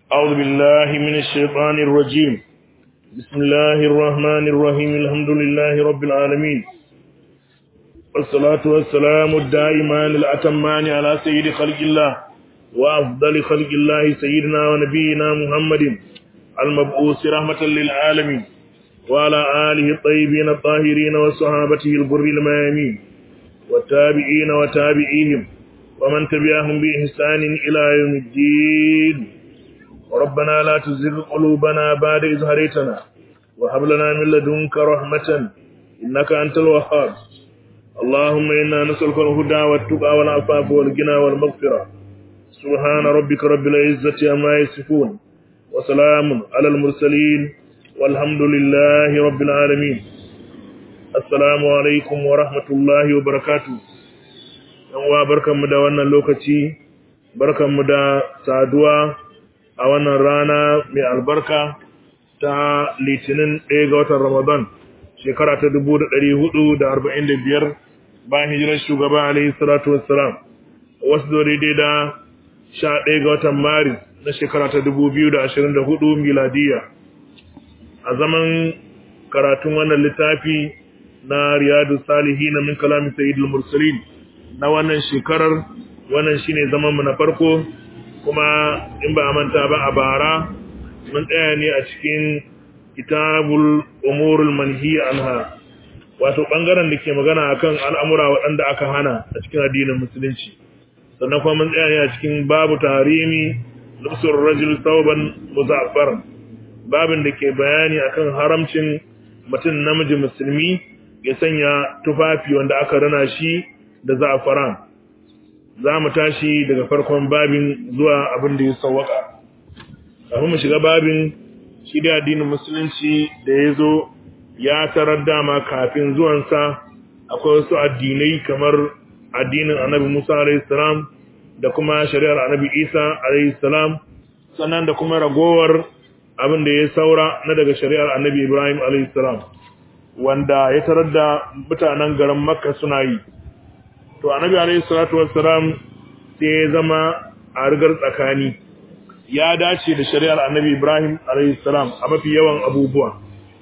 أعوذ بالله من الشيطان الرجيم بسم الله الرحمن الرحيم الحمد لله رب العالمين والصلاة والسلام الدائمان الأتمان على سيد خلق الله وأفضل خلق الله سيدنا ونبينا محمد المبعوث رحمة للعالمين وعلى آله الطيبين الطاهرين وصحابته البر الميامين والتابعين وتابعيهم ومن تبعهم بإحسان إلى يوم الدين ربنا لا تزغ قلوبنا بعد إذ هديتنا وهب لنا من لدنك رحمة إنك أنت الوهاب اللهم إنا نسألك الهدى والتقى والعفاف والغنى والمغفرة سبحان ربك رب العزة عما يصفون وسلام على المرسلين والحمد لله رب العالمين السلام عليكم ورحمة الله وبركاته yanwa barkanmu da wannan lokaci barkanmu da saduwa a wannan rana mai albarka ta litinin ɗaya ga watan ramadan shekara ta dubu da ɗari hudu da arba'in da biyar bayan hijirar shugaba alaihi salatu wassalam wasu zo daidai da sha ɗaya ga watan maris na shekara ta dubu biyu da ashirin da hudu miladiya a zaman karatun wannan littafi na riyadu salihi na min kalamin sayyidul mursalin na wannan shekarar wannan shine zaman mu na farko kuma in ba a manta ba a bara mun tsaya ne a cikin kitabul umurul manhiya anha wato bangaren da ke magana akan al'amura waɗanda aka hana a cikin addinin musulunci sannan kuma mun tsaya ne a cikin babu tarimi lubsur rajul thawban muzaffar babin da ke bayani akan haramcin mutum namiji musulmi ya sanya tufafi wanda aka rana shi da za'afaran za mu tashi daga farkon babin zuwa abin da ya sauwaka kafin mu shiga babin shi da addinin musulunci da ya zo ya tarar dama kafin zuwansa akwai wasu addinai kamar addinin annabi musa alaihissalam da kuma shari'ar annabi isa alaihissalam sannan da kuma ragowar abin da ya saura na daga shari'ar annabi ibrahim alaihissalam wanda ya tarar da mutanen garin makka suna yi to annabi alayhi salatu wassalam sai ya zama a rigar tsakani ya dace da shari'ar annabi Ibrahim alayhi salam a mafi yawan abubuwa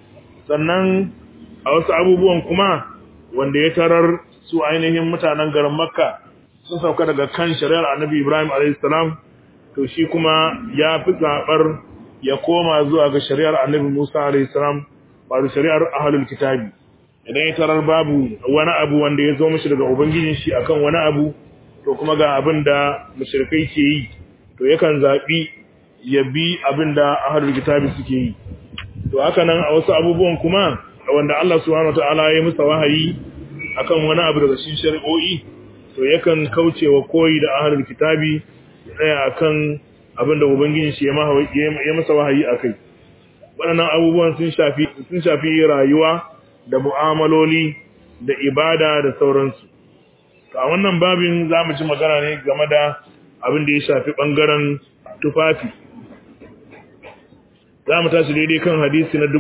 sannan a wasu abubuwan kuma wanda ya tarar su ainihin mutanen garin Makka sun sauka daga kan shari'ar annabi Ibrahim alayhi salam to shi kuma ya fi zabar ya koma zuwa ga shari'ar annabi Musa alayhi salam ba da shari'ar ahlul kitabi idan ya tarar babu wani abu wanda ya zo mishi daga ubangijin shi akan wani abu to kuma ga abin da mushrikai ke yi to yakan zabi ya bi abin da ahlul kitabi suke yi to haka nan a wasu abubuwan kuma wanda Allah subhanahu wataala ya musa wahayi akan wani abu daga cikin shari'o'i to yakan kaucewa koyi da ahlul kitabi tsaya akan abin da ubangijin shi ya masa wahayi akai waɗannan abubuwan sun shafi sun shafi rayuwa da mu'amaloli da ibada da sauransu. To a wannan babin za mu ji magana ne game da abin da ya shafi ɓangaren tufafi. Za mu tashi daidai kan hadisi na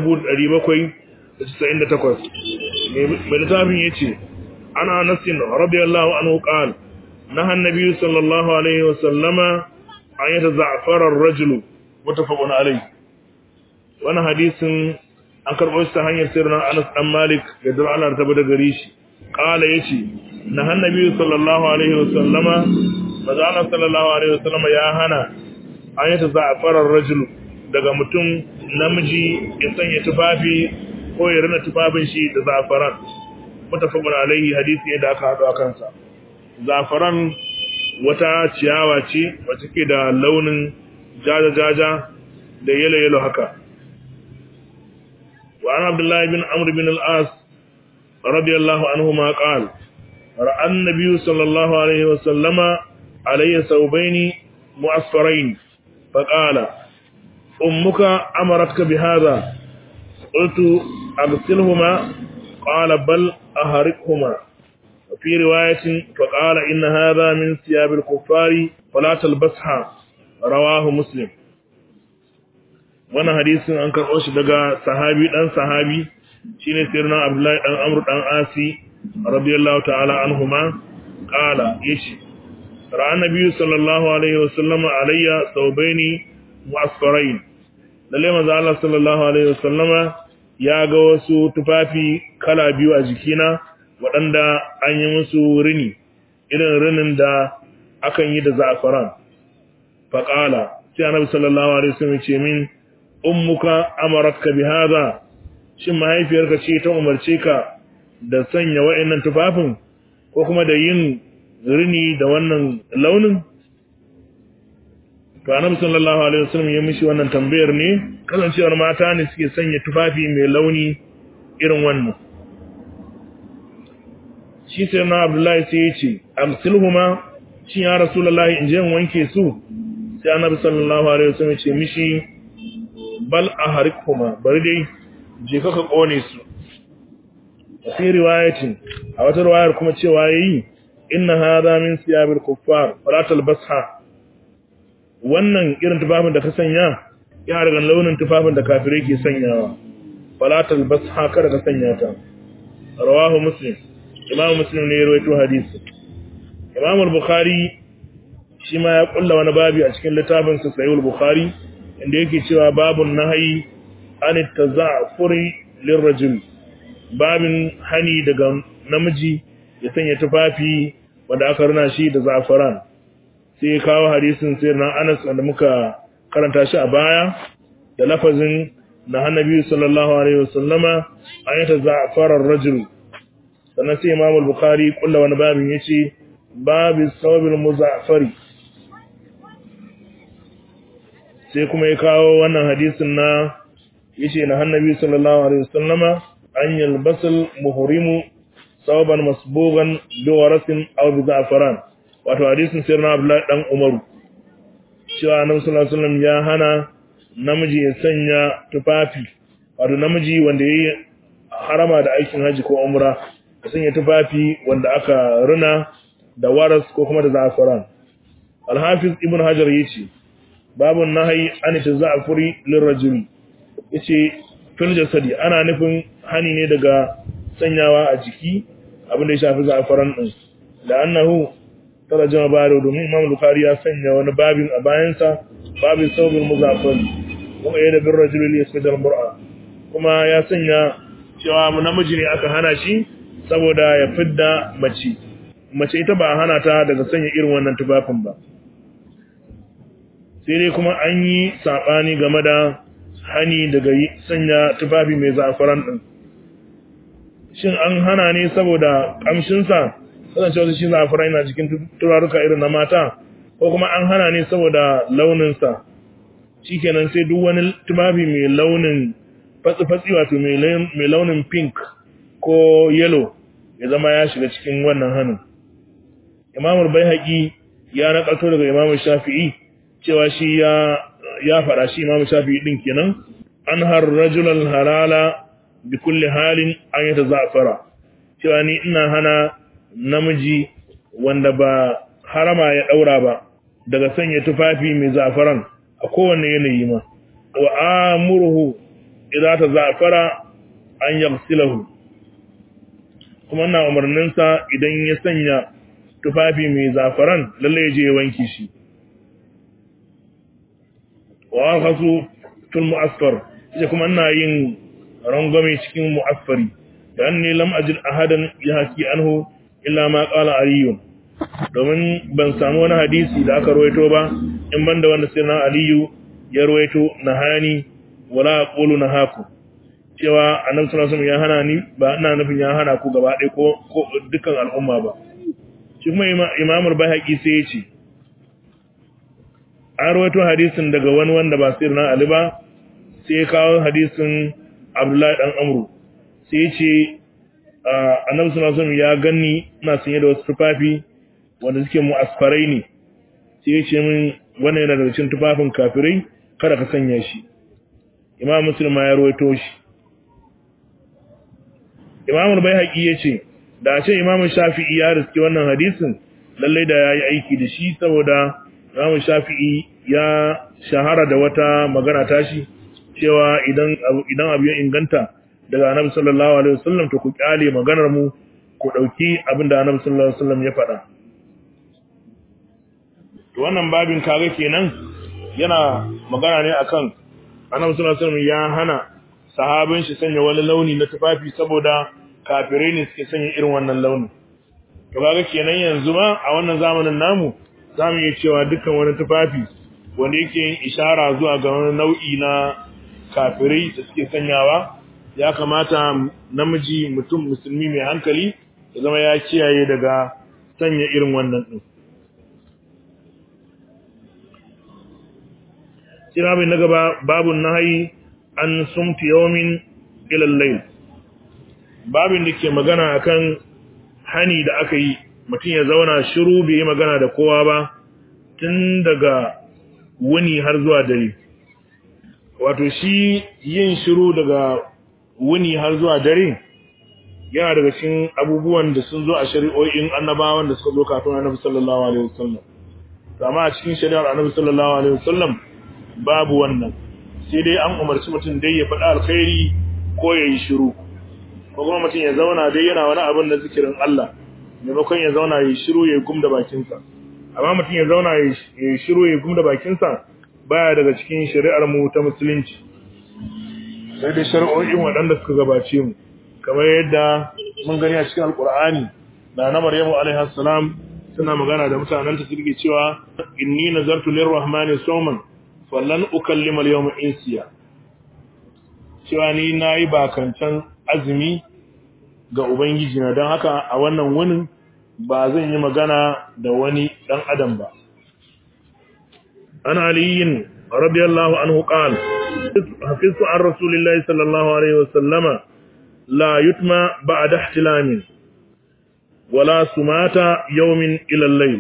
798. Mai littafin ya ce, Ana nasin radiyallahu anhu qal na hannabi sallallahu alaihi wa sallama an yata za'farar rajulu mutafaqun alaihi. Wannan hadisin an karɓo shi ta hanyar sirrin Anas dan Malik da dar Allah ta bada gare shi qala yace na annabi sallallahu alaihi wasallama maza Allah sallallahu alaihi wasallama ya hana an yi za'farar rajul daga mutum namiji ya sanya tufafi ko ya rina tufafin shi da za'faran mutafaqun alaihi hadisi yadda aka hado akan sa za'faran wata ciyawa ce wacce ke da launin jaja jaja da yalo yalo haka وعن عبد الله بن عمرو بن العاص رضي الله عنهما قال رأى النبي صلى الله عليه وسلم علي ثوبين مؤصفرين فقال أمك أمرتك بهذا قلت أغسلهما قال بل أهرقهما وفي رواية فقال إن هذا من ثياب الكفار فلا تلبسها رواه مسلم wannan hadisin an karɓo shi daga sahabi dan sahabi shine sirrin Abdullahi dan Amr dan Asi radiyallahu ta'ala anhuma qala yace ra'a nabiyyu sallallahu alaihi wasallam alayya thawbaini mu'asfarain lalle manzo Allah sallallahu alaihi wasallama ya ga wasu tufafi kala biyu a jikina waɗanda an yi musu rini irin rinin da akan yi da za'afaran faqala sai annabi sallallahu alaihi wasallam ce min ummuka amaratka bi hadha shin mahaifiyarka ce ta umarce ka da sanya wa'annan tufafin ko kuma da yin rini da wannan launin to annabi sallallahu alaihi wasallam ya mishi wannan tambayar ne kasancewar mata ne suke sanya tufafi mai launi irin wannan shi sai na abdullahi sai ya ce amsilhuma shi ya rasulullahi in je in wanke su sai annabi sallallahu alaihi wasallam ya ce mishi bal ahrikhuma bari dai je ka kone su fi riwayatin a wata riwayar kuma cewa yayi inna hadha min siyabil kuffar fala talbasha wannan irin tufafin da ka sanya ya daga launin tufafin da kafirai ke sanyawa fala talbasha kada ka sanya ta rawahu muslim imam muslim ne ya rawaito hadisi imam al-bukhari shi ma ya kulla wani babi a cikin littafin sa sahih al-bukhari inda yake cewa babun nahyi an taza'furi lirrajul babin hani daga namiji ya sanya tufafi wanda aka rina shi da zafaran sai ya kawo hadisin sai na Anas wanda muka karanta shi a baya da lafazin na annabi sallallahu alaihi wasallama ayata za'farar rajul sannan sai Imam al-Bukhari kullu wani babin yace babu sawabil muzaffari sai kuma ya kawo wannan hadisin na yace na annabi sallallahu alaihi wasallama an yalbasal muhrimu sawaban masbugan bi warasin aw bi za'faran wato hadisin sirna abdullahi dan umaru cewa annabi sallallahu alaihi wasallam ya hana namiji ya sanya tufafi wato namiji wanda yayi harama da aikin haji ko umra ya sanya tufafi wanda aka rina da waras ko kuma da za'faran al-hafiz ibn hajar yace babun nahyi an taza'furi lirrajuli yace fil jasadi ana nufin hani ne daga sanyawa a jiki abin da ya shafi za'afaran din da annahu tarjama baro domin Imam Bukhari ya sanya wani babin a bayansa babin saubul muzaffar kuma yana bin rajulul yasmid al-mar'a kuma ya sanya cewa namiji ne aka hana shi saboda ya fidda mace mace ita ba hana ta daga sanya irin wannan tufafin ba sai dai kuma an yi sabani game da hani daga sanya tufafi mai za'afaran din shin an hana ne saboda kamshinsa kasance wasu shi za'afaran yana cikin turaruka irin na mata ko kuma an hana ne saboda launinsa shikenan sai duk wani tufafi mai launin fatsi-fatsi wato mai launin pink ko yellow ya zama ya shiga cikin wannan hannun imamul bai ya nakalto daga imamul shafi'i cewa shi ya ya fara shi imamu shafi'i din kenan an har rajulal halala bi kulli halin an yata za'fara cewa ni ina hana namiji wanda ba harama ya daura ba daga sanya tufafi mai za'faran a kowanne yanayi ma wa amuruhu idza ta za'fara an yaghsilahu kuma ina umarnin sa idan ya sanya tufafi mai za'faran lalle ya je ya wanke shi wa akhasu fil mu'asfar ita kuma ina yin rangwame cikin mu'asfari da anni lam ajid ahadan yahki anhu illa ma qala aliyu domin ban samu wani hadisi da aka rawaito ba in banda wanda sai na aliyu ya rawaito nahani wala aqulu nahaku cewa annabi sallallahu alaihi wasallam ya hana ni ba ina nufin ya hana ku gaba ɗaya ko ko dukkan al'umma ba shi kuma imamul bayhaqi sai ya ce an rawaito hadisin daga wani wanda ba sirna Ali ba sai ya kawo hadisin Abdullahi dan Amru sai ya ce Annabi sallallahu alaihi ya ganni ina sanye da wasu tufafi wanda suke mu asfarai ne sai ya ce min wannan yana daga cikin tufafin kafirai kada ka sanya shi Imam Muslim ya rawaito shi Imam Al-Baihaqi ya ce da a ce Imam Shafi'i ya riski wannan hadisin lalle da yayi aiki da shi saboda Imam Shafi'i ya shahara da wata magana tashi cewa idan idan abu ya inganta daga Annabi sallallahu alaihi wasallam to ku kyale maganar mu ku dauki abin da Annabi sallallahu alaihi wasallam ya faɗa to wannan babin kaga kenan yana magana ne akan annabi sallallahu alaihi wasallam ya hana sahabin shi sanya wani launi na tufafi saboda kafirai ne suke sanya irin wannan launin to kaga kenan yanzu ma a wannan zamanin namu zamu iya cewa dukkan wani tufafi wanda yake yin ishara zuwa ga wani nau'i na kafirai da suke sanyawa ya kamata namiji mutum musulmi mai hankali ya zama ya kiyaye daga sanya irin wannan din kira bai na gaba babun nahayi an sumti yawmin ila al-layl babin da ke magana akan hani da aka yi mutum ya zauna shiru bai yi magana da kowa ba tun daga wuni har zuwa dare wato shi yin shiru daga wuni har zuwa dare yana daga cikin abubuwan da sun zo a shari'o'in annabawan da suka zo kafin annabi sallallahu alaihi wasallam amma a cikin shari'ar annabi sallallahu alaihi wasallam babu wannan sai dai an umarci mutum dai ya faɗa alkhairi ko ya yi shiru ko kuma mutum ya zauna dai yana wani abin da zikirin Allah maimakon ya zauna ya yi shiru ya gum da bakinsa amma mutum ya zauna ya yi shiru ya gum da bakinsa baya daga cikin shari'ar mu ta musulunci sai dai shari'o'in waɗanda suka gabace mu kamar yadda mun gani a cikin alkur'ani da na maryamu alaihi salam suna magana da mutanen ta suke cewa inni nazartu lirrahmani sawman fallan ukallima al-yawma insiya cewa ni nayi bakancan azumi ga ubangiji na don haka a wannan wunin ba zan yi magana da wani dan adam ba ana aliyin radiyallahu anhu qala hafiztu an rasulillahi sallallahu alaihi wasallama la yutma ba'da ihtilamin wala sumata yawmin ila al-layl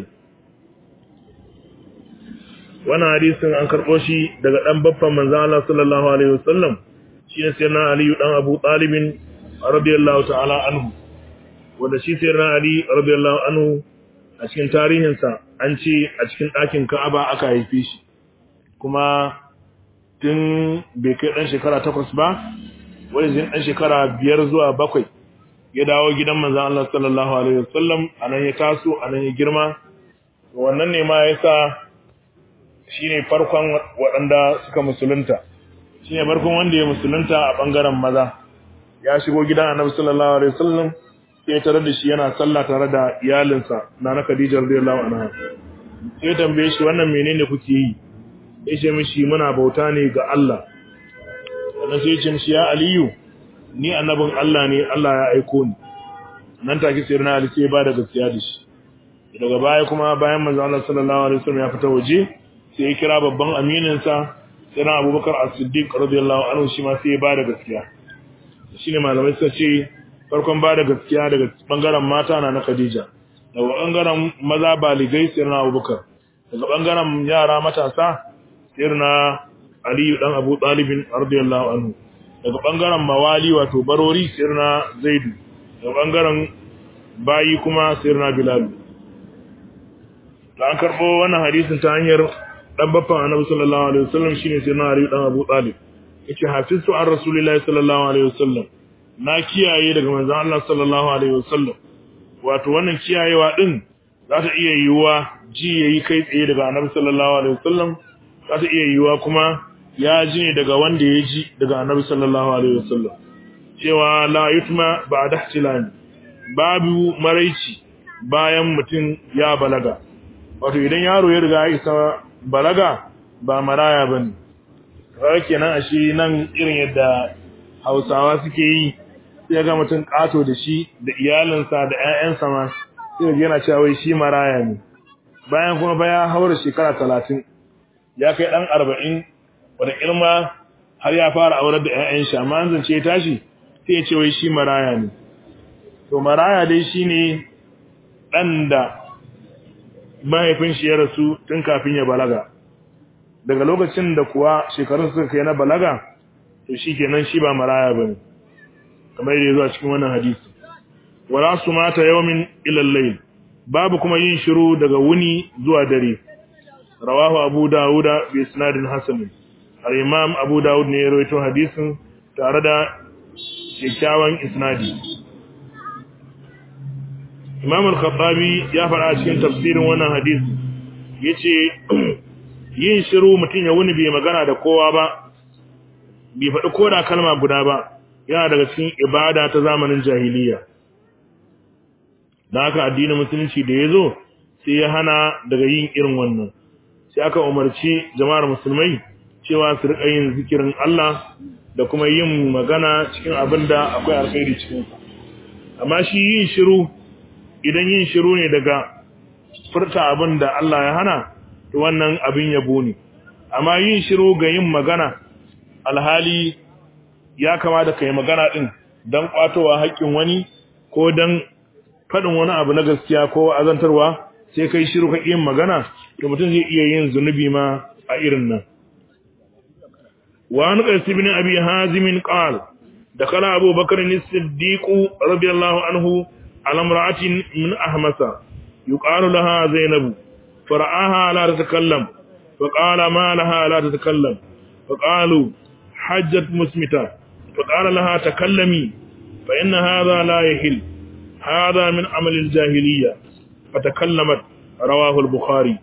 wannan hadisin an karɓo shi daga ɗan baffan manzan Allah sallallahu alaihi wasallam shi ne sai na Ali dan Abu Talib radiyallahu ta'ala anhu wanda shi sai na Ali radiyallahu anhu a cikin tarihinsa an ce a cikin ɗakin Ka'aba aka haife shi kuma tun bai kai ɗan shekara takwas ba wani zai ɗan shekara biyar zuwa bakwai ya dawo gidan manzan Allah sallallahu alaihi wasallam a nan ya taso a nan ya girma wannan ne ma ya sa shi ne farkon waɗanda suka musulunta shi ne farkon wanda ya musulunta a ɓangaren maza ya shigo gidan annabi sallallahu alaihi wasallam sai tare da shi yana sallah tare da iyalinsa na na Khadija radiyallahu anha sai tambaye shi wannan menene kuke yi ya ce mishi muna bauta ne ga Allah sannan sai ya ce mishi ya Aliyu ni annabin Allah ne Allah ya aiko ni nan take sai na Ali sai ba da gaskiya da shi daga baya kuma bayan manzo Allah sallallahu alaihi wasallam ya fita waje sai ya kira babban amininsa sai na abubakar as-siddiq radiyallahu anhu shi ma sai ya bada gaskiya shine malamai suka ce farkon bada gaskiya daga bangaren mata na na Khadija daga bangaren maza baligai sai na abubakar daga bangaren yara matasa sai na Ali dan Abu Talib radiyallahu anhu daga bangaren mawali wato barori sai na Zaidu daga bangaren bayi kuma sai na Bilal da an karbo wannan hadisin ta hanyar dan baffan annabi sallallahu alaihi wasallam shine sai na Ali dan Abu Talib yace hafiztu an rasulillahi sallallahu alaihi wasallam na kiyaye daga manzon Allah sallallahu alaihi wasallam wato wannan kiyayewa din za ta iya yiwuwa ji yayi kai tsaye daga annabi sallallahu alaihi wasallam za ta iya yiwuwa kuma ya ji ne daga wanda ya ji daga annabi sallallahu alaihi wasallam cewa la yutma ba'da ihtilami babu maraici bayan mutum ya balaga wato idan yaro ya riga ya isa balaga ba maraya bane kawai kenan a shi nan irin yadda hausawa suke yi sai ga mutum kato da shi da iyalinsa da 'ya'yansa ma sai yana cewa wai shi maraya ne bayan kuma baya haura shekara talatin ya kai ɗan arba'in wanda ilma har ya fara aurar da 'ya'yan shi amma an zance ya tashi sai ya ce wai shi maraya ne to maraya dai shine ɗan da mahaifin shi ya rasu tun kafin ya balaga daga lokacin da kuwa shekarun suka kai na balaga to shi kenan shi ba maraya ba ne kamar yadda zuwa cikin wannan hadisi wala su mata yawmin ilal layl babu kuma yin shiru daga wuni zuwa dare rawahu abu dauda bi isnadin hasan al-imam abu daud ne ya rawaito hadisin tare da kyakkyawan isnadi imam al-khattabi ya fara cikin tafsirin wannan hadisi yace yin shiru mutum ya wuni bai magana da kowa ba bai faɗi koda kalma guda ba yana daga cikin ibada ta zamanin jahiliya da haka addinin musulunci da ya zo sai ya hana daga yin irin wannan sai aka umarci jama'ar musulmai cewa su riƙa yin zikirin Allah da kuma yin magana cikin abin da akwai alkhairi cikin amma shi yin shiru idan yin shiru ne daga furta abin da Allah ya hana to wannan abin yabo ne amma yin shiru ga yin magana alhali ya kamata kai magana din dan kwatowa haƙƙin wani ko dan faɗin wani abu na gaskiya ko azantarwa sai kai shiru ka yin magana to mutum zai iya yin zunubi ma a irin nan wa an qais ibn abi hazim qala dakala abu bakr as-siddiq radiyallahu anhu ala imra'atin min ahmasa yuqalu laha zainab فرآها لا تتكلم فقال ما لها لا تتكلم فقالوا حجت مسمتا فقال لها تكلمي فإن هذا لا يحل هذا من عمل الجاهلية فتكلمت رواه البخاري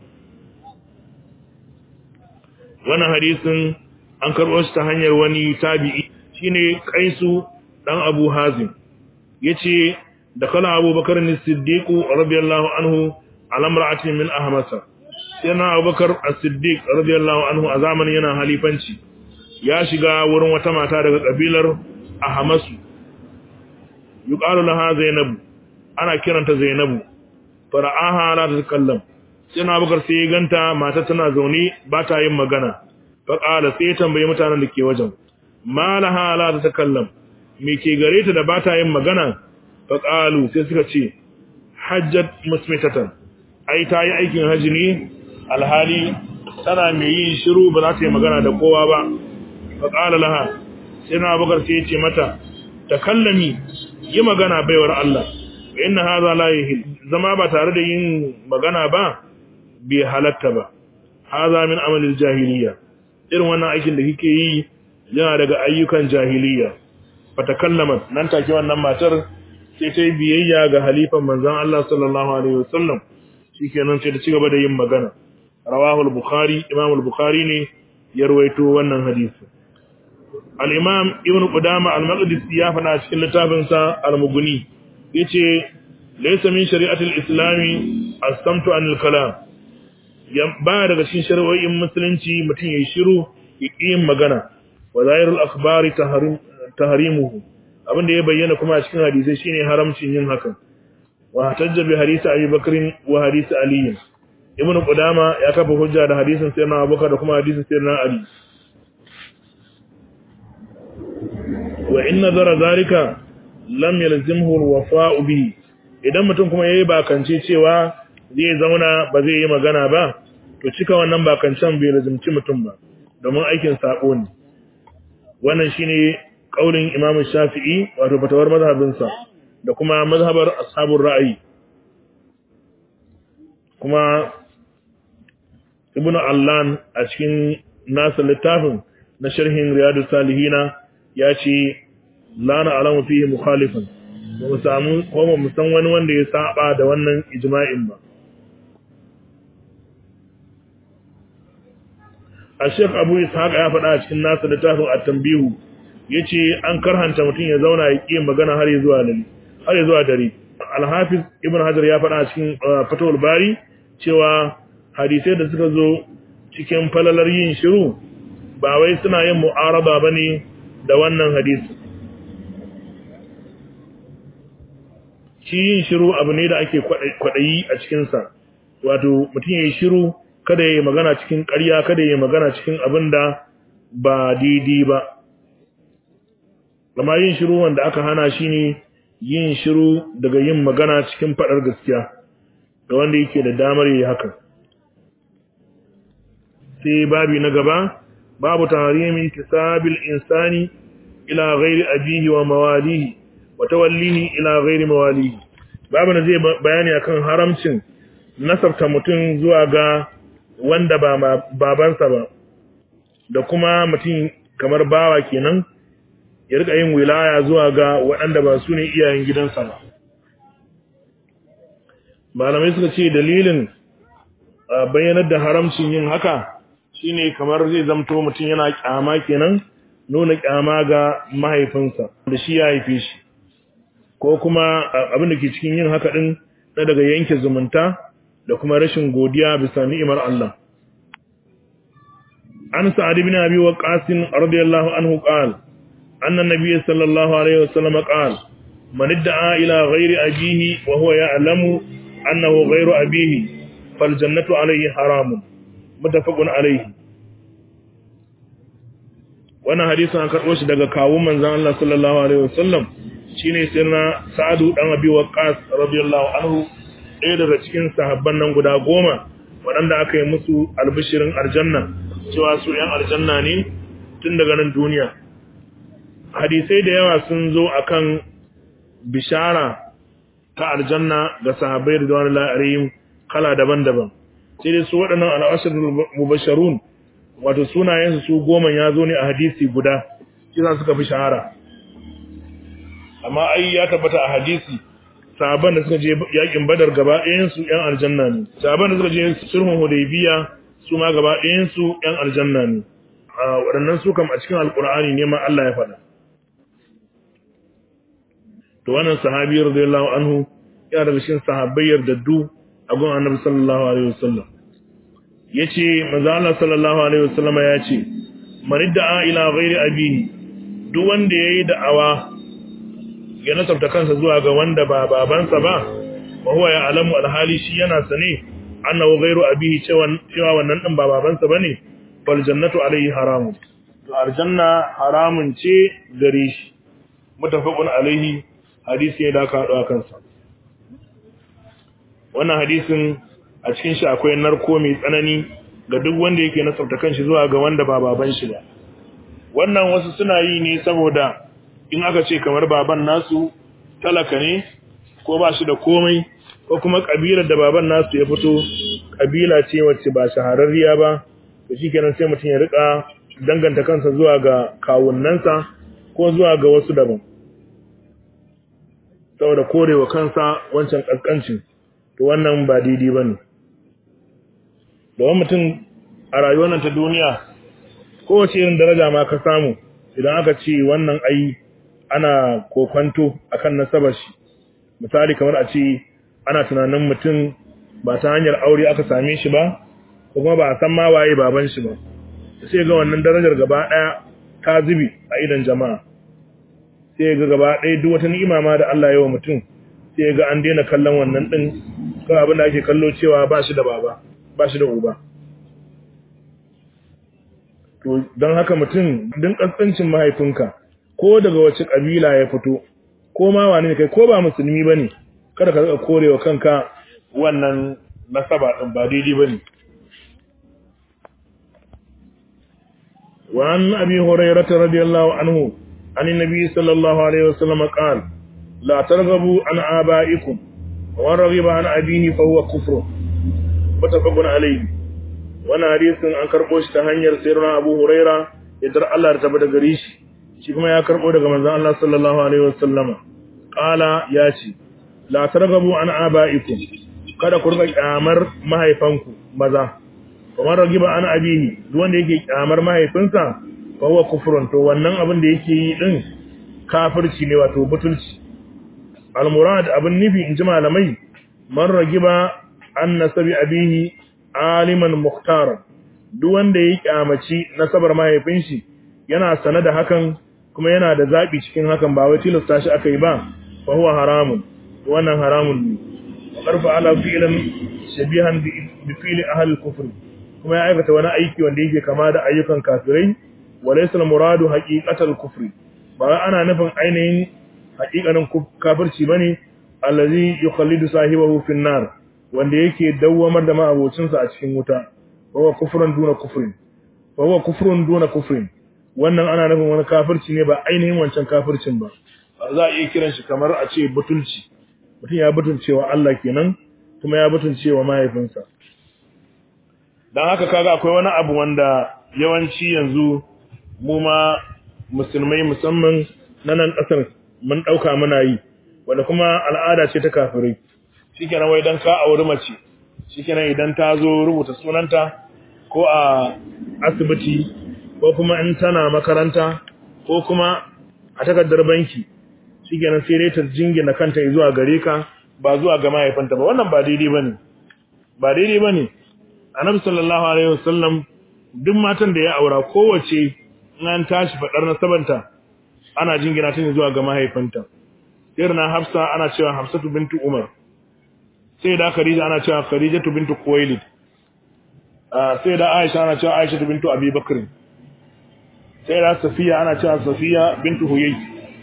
وانا حديث an karɓo shi ta hanyar wani tabi'i shine kaisu dan Abu Hazim yace da kala Abu Bakar as-Siddiq radiyallahu anhu ala imra'atin min ahmasa sai na Abubakar as-Siddiq radiyallahu anhu a zamanin yana halifanci ya shiga wurin wata mata daga kabilar Ahmasu yuqalu laha Zainab ana kiranta Zainabu fara'aha la tatakallam sai na Abubakar sai ya ganta mata tana zaune ba ta yin magana fa qala sai ya tambaye mutanen da ke wajen malaha la tatakallam me ke gare ta da ba ta yin magana fa qalu sai suka ce hajjat musmitatan ai ta yi aikin haji ne alhali tana mai yin shiru ba za ta yi magana da kowa ba fa qala laha sai na Abubakar sai ya ce mata takallami yi magana baiwar Allah inna hadha la yahil zama ba tare da yin magana ba bai halatta ba hadha min amalil jahiliya irin wannan aikin da kike yi yana daga ayyukan jahiliya fatakallamat nan take wannan matar sai ta yi biyayya ga halifan manzon Allah sallallahu alaihi wasallam shikenan sai ta ci gaba da yin magana rawahu al-bukhari imam al-bukhari ne ya rawaito wannan hadisi al-imam ibn qudama al-maqdisi ya faɗa cikin littafinsa al-mughni yace laysa min shari'ati al-islami as-samtu anil kalam ba daga cikin shari'o'in musulunci mutum yayi shiru yin magana wa zahirul akhbari tahrim tahrimuhu abin da ya bayyana kuma a cikin hadisi shine haramcin yin hakan wa hatajja bi hadisi Abi Bakr wa hadisi Ali Ibn Qudama ya kafa hujja da hadisin Sayyidina Abubakar da kuma hadisin Sayyidina Ali wa inna zara zalika lam yalzimhu alwafa'u bihi idan mutum kuma yayi bakance cewa zai zauna ba zai yi magana ba to cika wannan bakancan bai lazimci mutum ba domin aikin sako ne wannan shine kaulin Imam Shafi'i wato fatawar mazhabinsa da kuma mazhabar ashabur ra'ayi kuma Ibn Allan a cikin nasa littafin na sharhin Riyadus Salihina ya ce la na alamu fihi mukhalifan ba mu samu ko ba mu san wani wanda ya saba da wannan ijma'in ba a Sheikh Abu Ishaq ya faɗa a cikin nasa littafin at-tanbihu yace an karhanta mutum ya zauna ya ƙi magana har zuwa dare har zuwa dare Al-Hafiz Ibn Hajar ya faɗa a cikin Fathul Bari cewa hadisai da suka zo cikin falalar yin shiru ba wai suna yin mu'araba bane da wannan hadisi shi yin shiru abu ne da ake kwaɗayi a cikinsa wato mutum ya yi shiru kada ya yi magana cikin ƙarya kada ya yi magana cikin abin da ba daidai ba gama yin shiru wanda aka hana shi ne yin shiru daga yin magana cikin faɗar gaskiya ga wanda yake da damar yi haka sai babi na gaba babu tahrimi kisabil insani ila ghairi abihi wa mawalihi wa tawallihi ila ghairi mawalihi babu na zai bayani akan haramcin nasabta mutum zuwa ga wanda ba babansa ba da kuma mutum kamar bawa kenan ya rika yin wilaya zuwa ga waɗanda ba su ne iyayen gidansa ba malamai suka ce dalilin bayyanar da haramcin yin haka shine kamar zai zamto mutum yana kyama kenan nuna kyama ga mahaifinsa da shi ya haife shi ko kuma abin da ke cikin yin haka din na daga yanke zumunta da kuma rashin godiya bisa ni'imar Allah an sa'ad ibn abi waqas radiyallahu anhu qala anna nabiyyi sallallahu alaihi wasallam qala man idda'a ila ghairi abihi wa huwa ya'lamu annahu ghairu abihi fal jannatu alayhi haramun muttafaqun alayhi wannan hadisin an karbo shi daga kawun manzon Allah sallallahu alaihi wasallam shine sirna sa'adu dan abi waqas radiyallahu anhu ɗaya daga cikin sahabban nan guda goma waɗanda aka yi musu albishirin aljanna cewa su ‘yan aljanna ne tun daga nan duniya hadisai da yawa sun zo akan bishara ta aljanna ga sahabbai da wani la'arihim kala daban-daban sai dai su waɗannan al'ashir mubasharun wato sunayensu su goma ya zo ne a hadisi guda shi za suka fi shahara amma ai ya tabbata a hadisi sahaban da suka je yakin badar gaba ɗayansu ‘yan aljanna ne sahaban da suka je sulhun hudaybiya su ma gaba ɗayansu ‘yan aljanna ne waɗannan su kam a cikin alƙur'ani ne ma Allah ya faɗa to wannan sahabi radiyallahu anhu ya daga cikin sahabbai yardaddu a gun annabi sallallahu alaihi wasallam yace manzo Allah sallallahu alaihi wasallam ya ce man da'a ila ghairi abihi duk wanda yayi da'awa ya nasabta kansa zuwa ga wanda ba babansa ba wa huwa ya'lamu alhali shi yana sane annahu ghairu abihi cewa cewa wannan din ba babansa bane fal jannatu alayhi haramun to aljanna haramun ce gare shi mutafaqun alayhi hadisi ya da ka hado kansa wannan hadisin a cikin shi akwai narko mai tsanani ga duk wanda yake nasabta kanshi zuwa ga wanda ba baban shi ba wannan wasu suna yi ne saboda in aka ce kamar baban nasu talaka ne ko ba shi da komai ko kuma kabilar da baban nasu ya fito kabila ce wacce ba shahararriya ba to shikenan sai mutum ya rika danganta kansa zuwa ga kawunnansa ko zuwa ga wasu daban saboda korewa kansa wancan kaskancin to wannan ba daidai bane domin mutum a rayuwar nan ta duniya kowace irin daraja ma ka samu idan aka ce wannan ai ana kokwanto akan nasabar shi misali kamar a ce ana tunanin mutum ba ta hanyar aure aka same shi ba ko kuma ba a san ma waye baban shi ba sai ga wannan darajar gaba daya ta zubi a idan jama'a sai ga gaba daya duk wata ni'ima ma da Allah ya wa mutum sai ga an daina kallon wannan din ko abin da ake kallo cewa ba shi da baba ba shi da uba to don haka mutum din kaskancin mahaifinka ko daga wace kabila ya fito ko ma wani ne kai ko ba musulmi bane kada ka rika korewa kanka wannan nasaba din ba daidai bane wa an abi hurairah radiyallahu anhu an nabi sallallahu alaihi wasallam qala la targhabu an abaikum wa raghiba an abihi fa huwa kufr mutafaqun alayhi wannan hadisin an karbo shi ta hanyar sayyidina abu hurairah idan Allah ya tabbata gare shi shi kuma ya karbo daga manzon Allah sallallahu alaihi wasallama qala ya ce la targabu an abaikum kada ku riga kyamar mahaifanku maza kamar ragiba an abihi duk wanda yake kyamar mahaifinsa fa huwa kufrun to wannan abin da yake yi din kafirci ne wato butulci al murad abin nufi in ji malamai man ragiba an nasabi abihi aliman muhtaran duk wanda ya kyamaci nasabar mahaifin shi yana sane da hakan kuma yana da zabi cikin hakan ba wai tilasta shi aka yi ba fa huwa haramun wannan haramun ne qarfa ala fi'lan shabihan bi fi'li ahli kufr kuma ya aikata wani aiki wanda yake kama da ayyukan kafirai walaysa al-muradu haqiqatal kufri ba ana nufin ainihin haqiqanin kafirci bane allazi yukhallidu sahibahu fi nar wanda yake dawwamar da ma'abocinsa a cikin wuta wa kufrun duna kufrin wa huwa kufrun duna kufrin wannan ana nufin wani kafirci ne ba ainihin wancan kafircin ba za a iya kiran shi kamar a ce butulci mutum ya butulcewa Allah kenan kuma ya butulcewa mahaifinsa dan haka kaga akwai wani abu wanda yawanci yanzu mu ma musulmai musamman na nan kasar mun dauka muna yi wanda kuma al'ada ce ta kafirai shikenan wai dan ka auri mace shikenan idan ta zo rubuta sunanta ko a asibiti ko kuma in tana makaranta ko kuma a takardar banki shikenan sai dai ta jingina kanta zuwa gare ka ba zuwa ga mahaifinta ba wannan ba daidai bane ba daidai bane annabi sallallahu alaihi wasallam duk matan da ya aura kowace in an tashi fadar nasabanta ana jingina ta zuwa ga mahaifinta irna hafsa ana cewa hafsatu bintu umar sai da khadija ana cewa khadijatu bintu khuwailid sai da aisha ana cewa aisha bintu abi bakr sai da safiya ana cewa safiya bintu huyay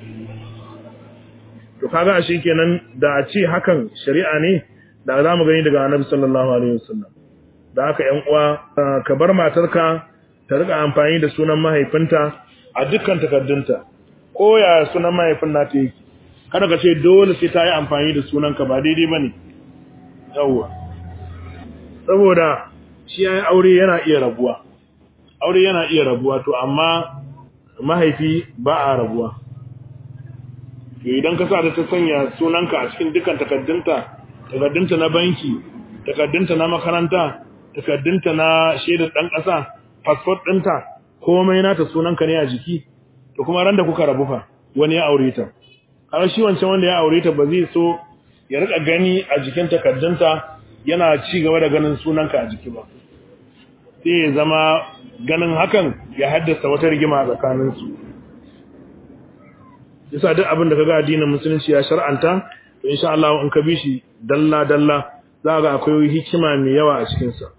to kaga ashe kenan da a ce hakan shari'a ne da za mu gani daga annabi sallallahu alaihi wasallam da haka ƴan uwa ka bar matarka ta rika amfani da sunan mahaifinta a dukkan takardunta ko ya sunan mahaifin nata yake kada ka ce dole sai ta yi amfani da sunanka ba daidai bane yawwa saboda shi yayin aure yana iya rabuwa aure yana iya rabuwa to amma mahaifi ba a rabuwa to idan ka sa da ta sanya sunanka a cikin dukkan takaddunta takaddunta na banki takaddunta na makaranta takaddunta na shaidar dan ƙasa passport ɗinta komai nata sunanka ne a jiki to kuma ran da kuka rabu fa wani ya aure ta har shi wancan wanda ya aure ta ba zai so ya rika gani a jikin takaddunta yana ci gaba da ganin sunanka a jiki ba sai ya zama ganin hakan ya haddasa wata rigima a tsakaninsu yasa duk abin da kaga addinin musulunci ya shar'anta to insha Allah in ka bi shi dalla dalla za ga akwai hikima mai yawa a cikin sa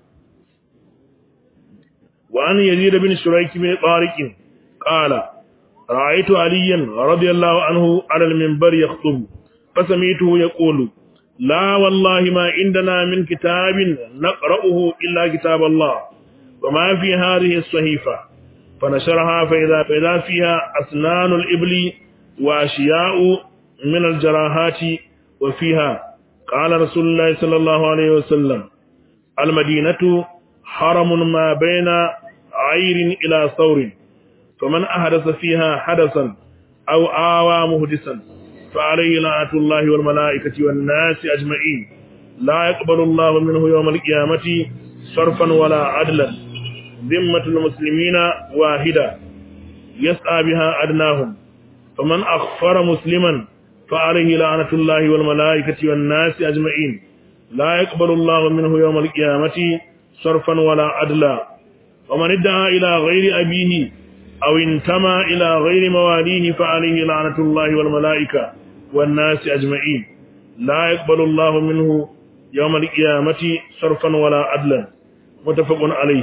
wa an yazid bin shuraik bin tariq qala ra'aytu aliyan radiyallahu anhu ala al-minbar yakhutub fasami'tuhu yaqulu la wallahi ma indana min kitabin naqra'uhu illa kitab Allah وما في هذه الصحيفة فنشرها فإذا, فإذا فيها أسنان الإبل وأشياء من الجراحات وفيها قال رسول الله صلى الله عليه وسلم المدينة حرم ما بين عير إلى ثور فمن أحدث فيها حدثا أو آوى مهدسا فعليه لعنة الله والملائكة والناس أجمعين لا يقبل الله منه يوم القيامة صرفا ولا عدلا ذمة المسلمين واحدة يسعى بها أدناهم فمن أخفر مسلما فعليه لعنة الله والملائكة والناس أجمعين لا يقبل الله منه يوم القيامة صرفا ولا عدلا ومن ادعى إلى غير أبيه أو انتمى إلى غير مواليه فعليه لعنة الله والملائكة والناس أجمعين لا يقبل الله منه يوم القيامة صرفا ولا عدلا متفق عليه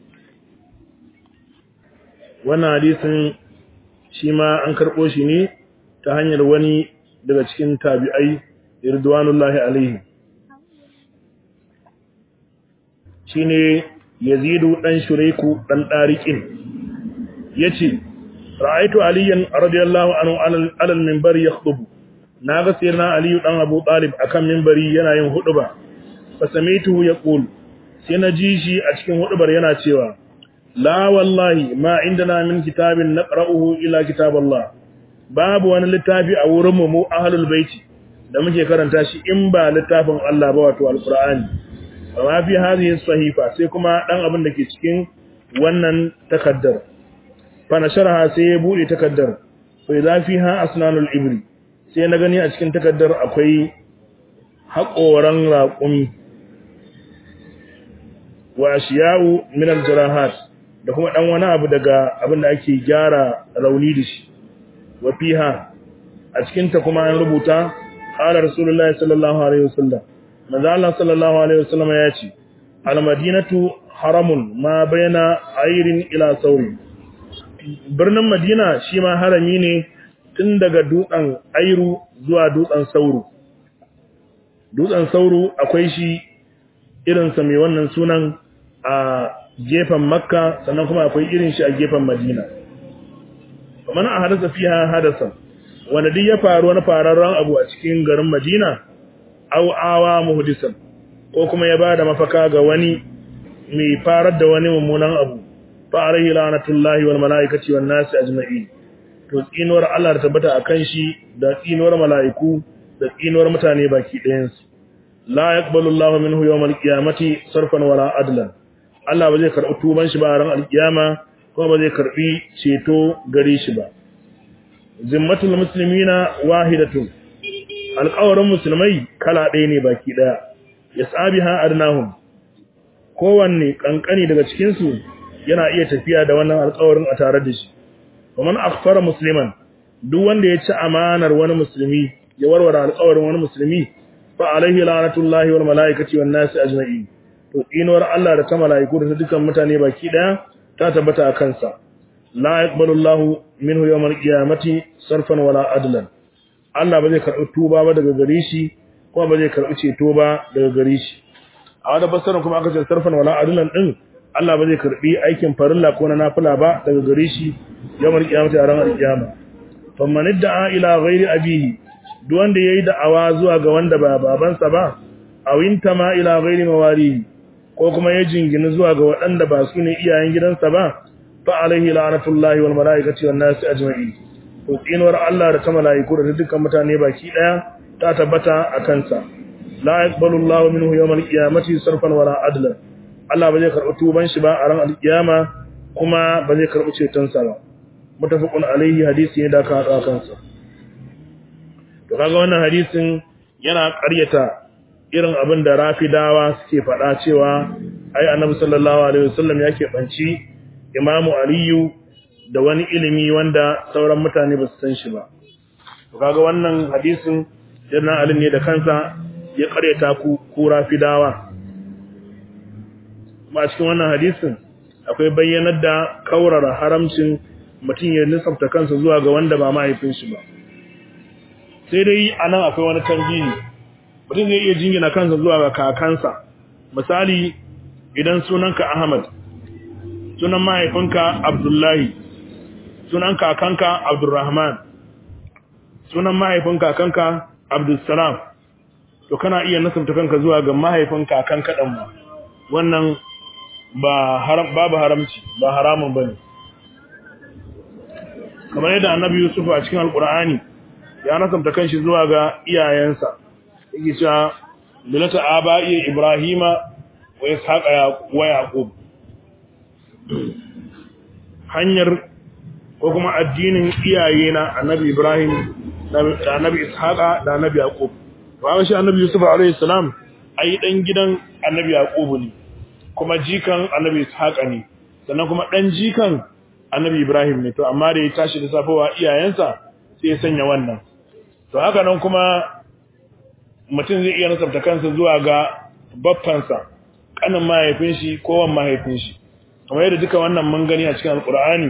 wannan hadisin shi ma an karɓo shi ne ta hanyar wani daga cikin tabi'ai ridwanullahi alaihi shine yazidu dan shuraiku dan dariqin yace ra'aytu aliyan radiyallahu anhu alal minbar yakhutubu naga sayyidina aliyu dan abu talib akan minbari yana yin huduba fa sami'tuhu yaqul sai na ji shi a cikin hudubar yana cewa la wallahi ma indana min kitabin naqra'uhu ila kitaballah babu wani littafi a wurin mu ahlul baiti da muke karanta shi in ba littafin Allah ba wato alqur'ani amma fi hadhihi sahifa sai kuma dan abin da ke cikin wannan takaddar fa nasharaha sai ya bude takaddar fa idza fiha asnanul ibri sai na gani a cikin takaddar akwai haƙoran raƙumi wa ashiya'u min aljarahat da kuma dan wani abu daga abin da ake gyara rauni da shi wa fiha a cikin ta kuma an rubuta qala rasulullahi sallallahu alaihi wasallam manzo Allah sallallahu alaihi wasallam ya ce al madinatu haramun ma baina ayrin ila sauri birnin madina shi ma harami ne tun daga dutsen airu zuwa dutsen sauro dutsen sauro akwai shi irinsa mai wannan sunan a gefen makka sannan kuma akwai irin shi a gefen madina kamar a hadasa fiha hadasa wanda duk ya faru wani fararren abu a cikin garin madina au awa muhdisan ko kuma ya bada mafaka ga wani mai farar da wani mummunan abu fa alaihi la'natullahi wal malaikati wan nasi ajma'in to tsinuwar Allah ta tabbata akan shi da tsinuwar mala'iku da tsinuwar mutane baki ɗayan su la yaqbalu Allahu minhu yawmal qiyamati sarfan wala adlan Allah ba zai karɓi tuban shi ba a ran alkiyama kuma ba zai karɓi ceto gare shi ba zimmatul muslimina wahidatun alƙawarin musulmai kala ɗaya ne baki ɗaya yas'abiha adnahum kowanne kankani daga cikin su yana iya tafiya da wannan alƙawarin a tare da shi ومن أخفر مسلما duk wanda ya ci amanar wani musulmi ya warware alƙawarin wani musulmi fa alaihi la'natullahi wal malaikati wan nasi ajma'in to inuwar Allah da ta malaiku da dukkan mutane baki daya ta tabbata a kansa la yaqbalu Allahu minhu yawmal qiyamati sarfan wala adlan Allah ba zai karɓi tuba ba daga gare shi kuma ba zai karɓi ceto ba daga gare shi a wani fassarar kuma aka ce sarfan wala adlan din Allah ba zai karɓi aikin farilla ko na nafila ba daga gare shi yawmal qiyamati a ranar kiyama faman idda'a ila ghairi abihi duk wanda yayi da'awa zuwa ga wanda ba babansa ba aw intama ila ghairi mawarihi ko kuma ya jingina zuwa ga waɗanda ba su ne iyayen gidansa ba fa alaihi la'natullahi wal malaikati wan nasi ajma'in to tsinuwar Allah da ta malaiku da dukkan mutane baki daya ta tabbata a kansa la yaqbalu Allahu minhu yawmal qiyamati sarfan wala adla Allah ba zai karɓi tuban shi ba a ran alkiyama kuma ba zai karɓi cetonsa ba mutafaqun alaihi hadisi ne da aka haɗa kansa to kaga wannan hadisin yana ƙaryata irin abin da rafidawa suke faɗa cewa ai annabi sallallahu alaihi wasallam ya keɓanci imamu aliyu da wani ilimi wanda sauran mutane ba su san shi ba to kaga wannan hadisin yana ali ne da kansa ya ƙaryata ku ku rafidawa kuma a cikin wannan hadisin akwai bayyanar da kaurara haramcin mutum ya nisabta kansa zuwa ga wanda ba mahaifin shi ba sai dai anan akwai wani tambayi mutum zai iya jingina kansa zuwa ga kakansa misali idan sunanka Ahmad sunan mahaifinka Abdullahi sunan kakanka Abdurrahman sunan mahaifin kakanka Abdulsalam to kana iya nasabta kanka zuwa ga mahaifin kakanka dan mu wannan ba haram babu haramci ba haramun bane kamar yadda annabi Yusuf a cikin alqur'ani ya nasabta kanshi zuwa ga iyayensa yake cewa milata aba'i ibrahima wa ishaqa wa yaqub hanyar ko kuma addinin iyayena annabi ibrahim da annabi ishaqa da annabi yaqub ba shi annabi yusuf alayhi salam ai dan gidan annabi yaqub ne kuma jikan annabi ishaqa ne sannan kuma dan jikan annabi ibrahim ne to amma da ya tashi da safowa iyayensa sai ya sanya wannan to haka nan kuma mutum zai iya nasabta kansa zuwa ga baffansa kanin mahaifin shi ko wan mahaifin shi kamar yadda duka wannan mun gani a cikin alqur'ani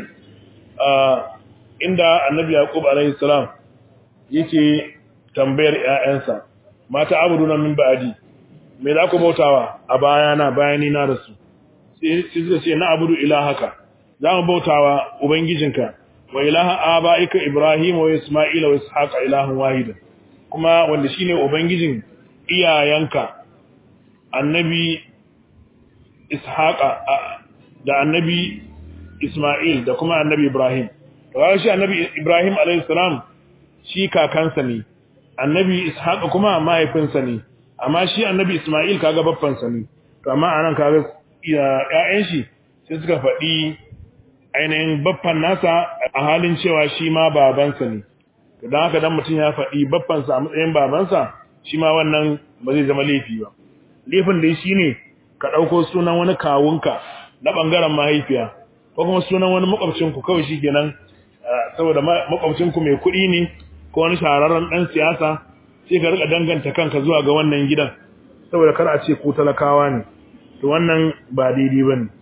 inda annabi yaqub alaihi salam yake tambayar ƴaƴansa mata abuduna min ba'di me za ku bautawa a bayana bayani na rasu sai suka ce na abudu ilahaka za mu bautawa ubangijinka wa ilaha abaika ibrahim wa isma'ila wa ishaqa ilahun wahida kuma wanda shine ubangijin iyayenka annabi ishaqa da annabi isma'il da kuma annabi ibrahim to shi annabi ibrahim alayhi salam shi kakansa ne annabi ishaqa kuma mahaifinsa ne amma shi annabi isma'il kaga babbansa ne to amma anan kaga ƴaƴan shi sai suka faɗi ainihin babban nasa a halin cewa shi ma babansa ne don haka dan mutum ya faɗi babbansa a matsayin babansa shi ma wannan ba zai zama laifi ba laifin dai shi ne ka ɗauko sunan wani kawunka na ɓangaren mahaifiya ko kuma sunan wani makwabcinku kawai shi kenan saboda makwabcinku mai kuɗi ne ko wani shahararren ɗan siyasa sai ka riƙa danganta kanka zuwa ga wannan gidan saboda kar a ce ku talakawa ne to wannan ba daidai ba ne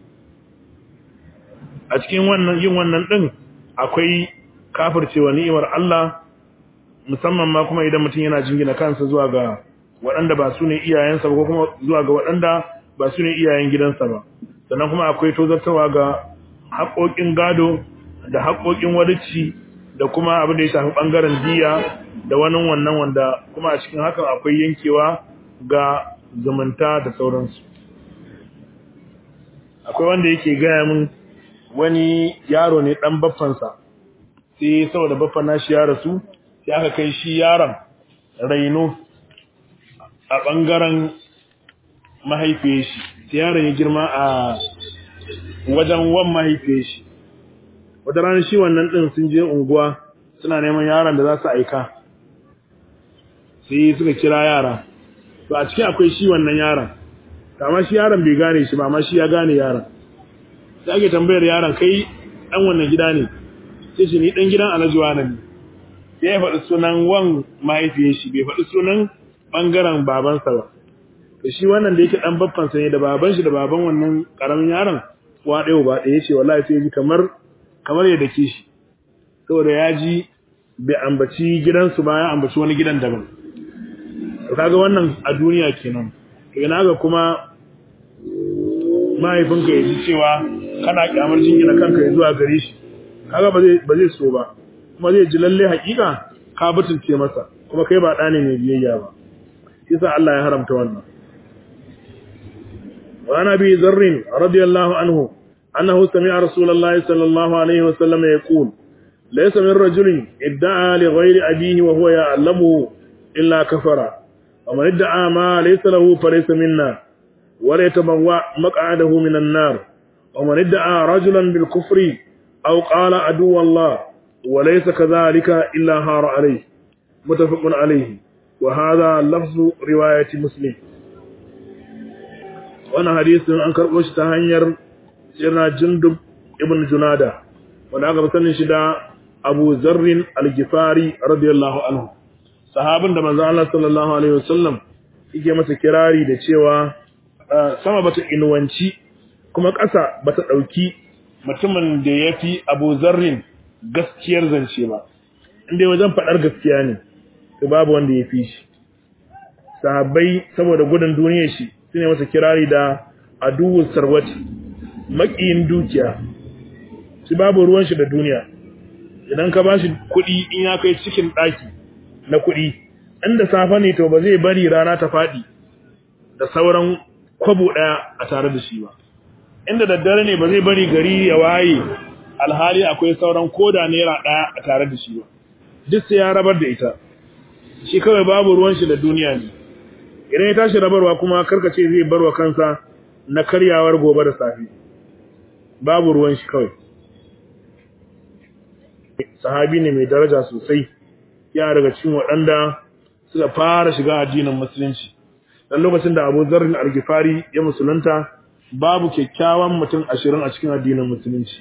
a cikin wannan yin wannan din akwai kafircewa ni'imar Allah musamman ma kuma idan mutum yana jingina kansa zuwa ga waɗanda ba su ne iyayensa ba ko kuma zuwa ga waɗanda ba su ne iyayen gidansa ba sannan kuma akwai tozartawa ga haƙoƙin gado da haƙoƙin wadici da kuma abin da ya shafi ɓangaren diya da wani wannan wanda kuma a cikin hakan akwai yankewa ga zumunta da sauransu akwai wanda yake gaya min wani yaro ne dan baffansa sai saboda baffan nashi ya rasu sai aka kai shi yaron raino a bangaren mahaifiyar shi sai yaron ya girma a wajen wan mahaifiyar shi wata rana shi wannan din sun je unguwa suna neman yaron da za su aika sai suka kira yara to a cikin akwai shi wannan yaron amma shi yaron bai gane shi ba amma shi ya gane yaron sai ake tambayar yaron kai dan wannan gida ne sai shi ni dan gidan Alhaji Wani ne sai ya faɗi sunan wan mahaifiyar shi bai faɗi sunan bangaren babansa ba to shi wannan da yake dan babban sa ne da baban shi da baban wannan karamin yaron wa ɗaya ba ɗaya ce wallahi sai ji kamar kamar ya dake shi saboda ya ji bai ambaci gidansu ba ya ambaci wani gidan daban to kaga wannan a duniya kenan to ina ga kuma mahaifinka ya ji cewa kana kyamar jingina kanka ya zuwa gare shi kaga ba zai ba zai so ba kuma zai ji lalle hakika ka butunce masa kuma kai ba ɗa ne mai biyayya ba yasa Allah ya haramta wannan wa ana bi zarrin radiyallahu anhu annahu sami'a rasulullahi sallallahu alaihi wasallam yaqul laysa min rajulin idda'a li ghayri abihi wa huwa ya'lamu illa kafara wa man idda'a ma laysa lahu falaysa minna wa la yatabawwa maq'adahu minan nar wa man idda'a rajulan bil kufri aw qala adu Allah wa laysa kadhalika illa hara alayhi متفق عليه وهذا لفظ رواية مسلم وانا حديث an karɓo shi ta hanyar sirna jundub ibn junada wanda aka sanin shi da abu zarrin al-gifari radiyallahu anhu sahabin da manzo Allah sallallahu alaihi wasallam yake masa kirari da cewa sama bata inuwanci kuma ƙasa bata ɗauki mutumin da yafi abu zarrin gaskiyar zance ba inda wajen faɗar gaskiya ne to babu wanda ya fi shi sahabbai saboda gudun duniyar shi sune masa kirari da aduwus sarwati makiyin dukiya shi babu ruwan shi da duniya idan ka bashi kuɗi in ya kai cikin ɗaki na kuɗi inda safa ne to ba zai bari rana ta faɗi da sauran kwabo ɗaya a tare da shi ba inda daddare ne ba zai bari gari ya waye alhali akwai sauran koda naira ɗaya a tare da shi ba duk sai ya rabar da ita shi kawai babu ruwan shi da duniya ne idan ya tashi rabarwa kuma karkace zai barwa kansa na karyawar gobe da safi babu ruwan shi kawai sahabi ne mai daraja sosai ya daga cikin waɗanda suka fara shiga addinin musulunci dan lokacin da Abu Dharr al-Ghifari ya musulunta babu kyakkyawan mutum ashirin a cikin addinin musulunci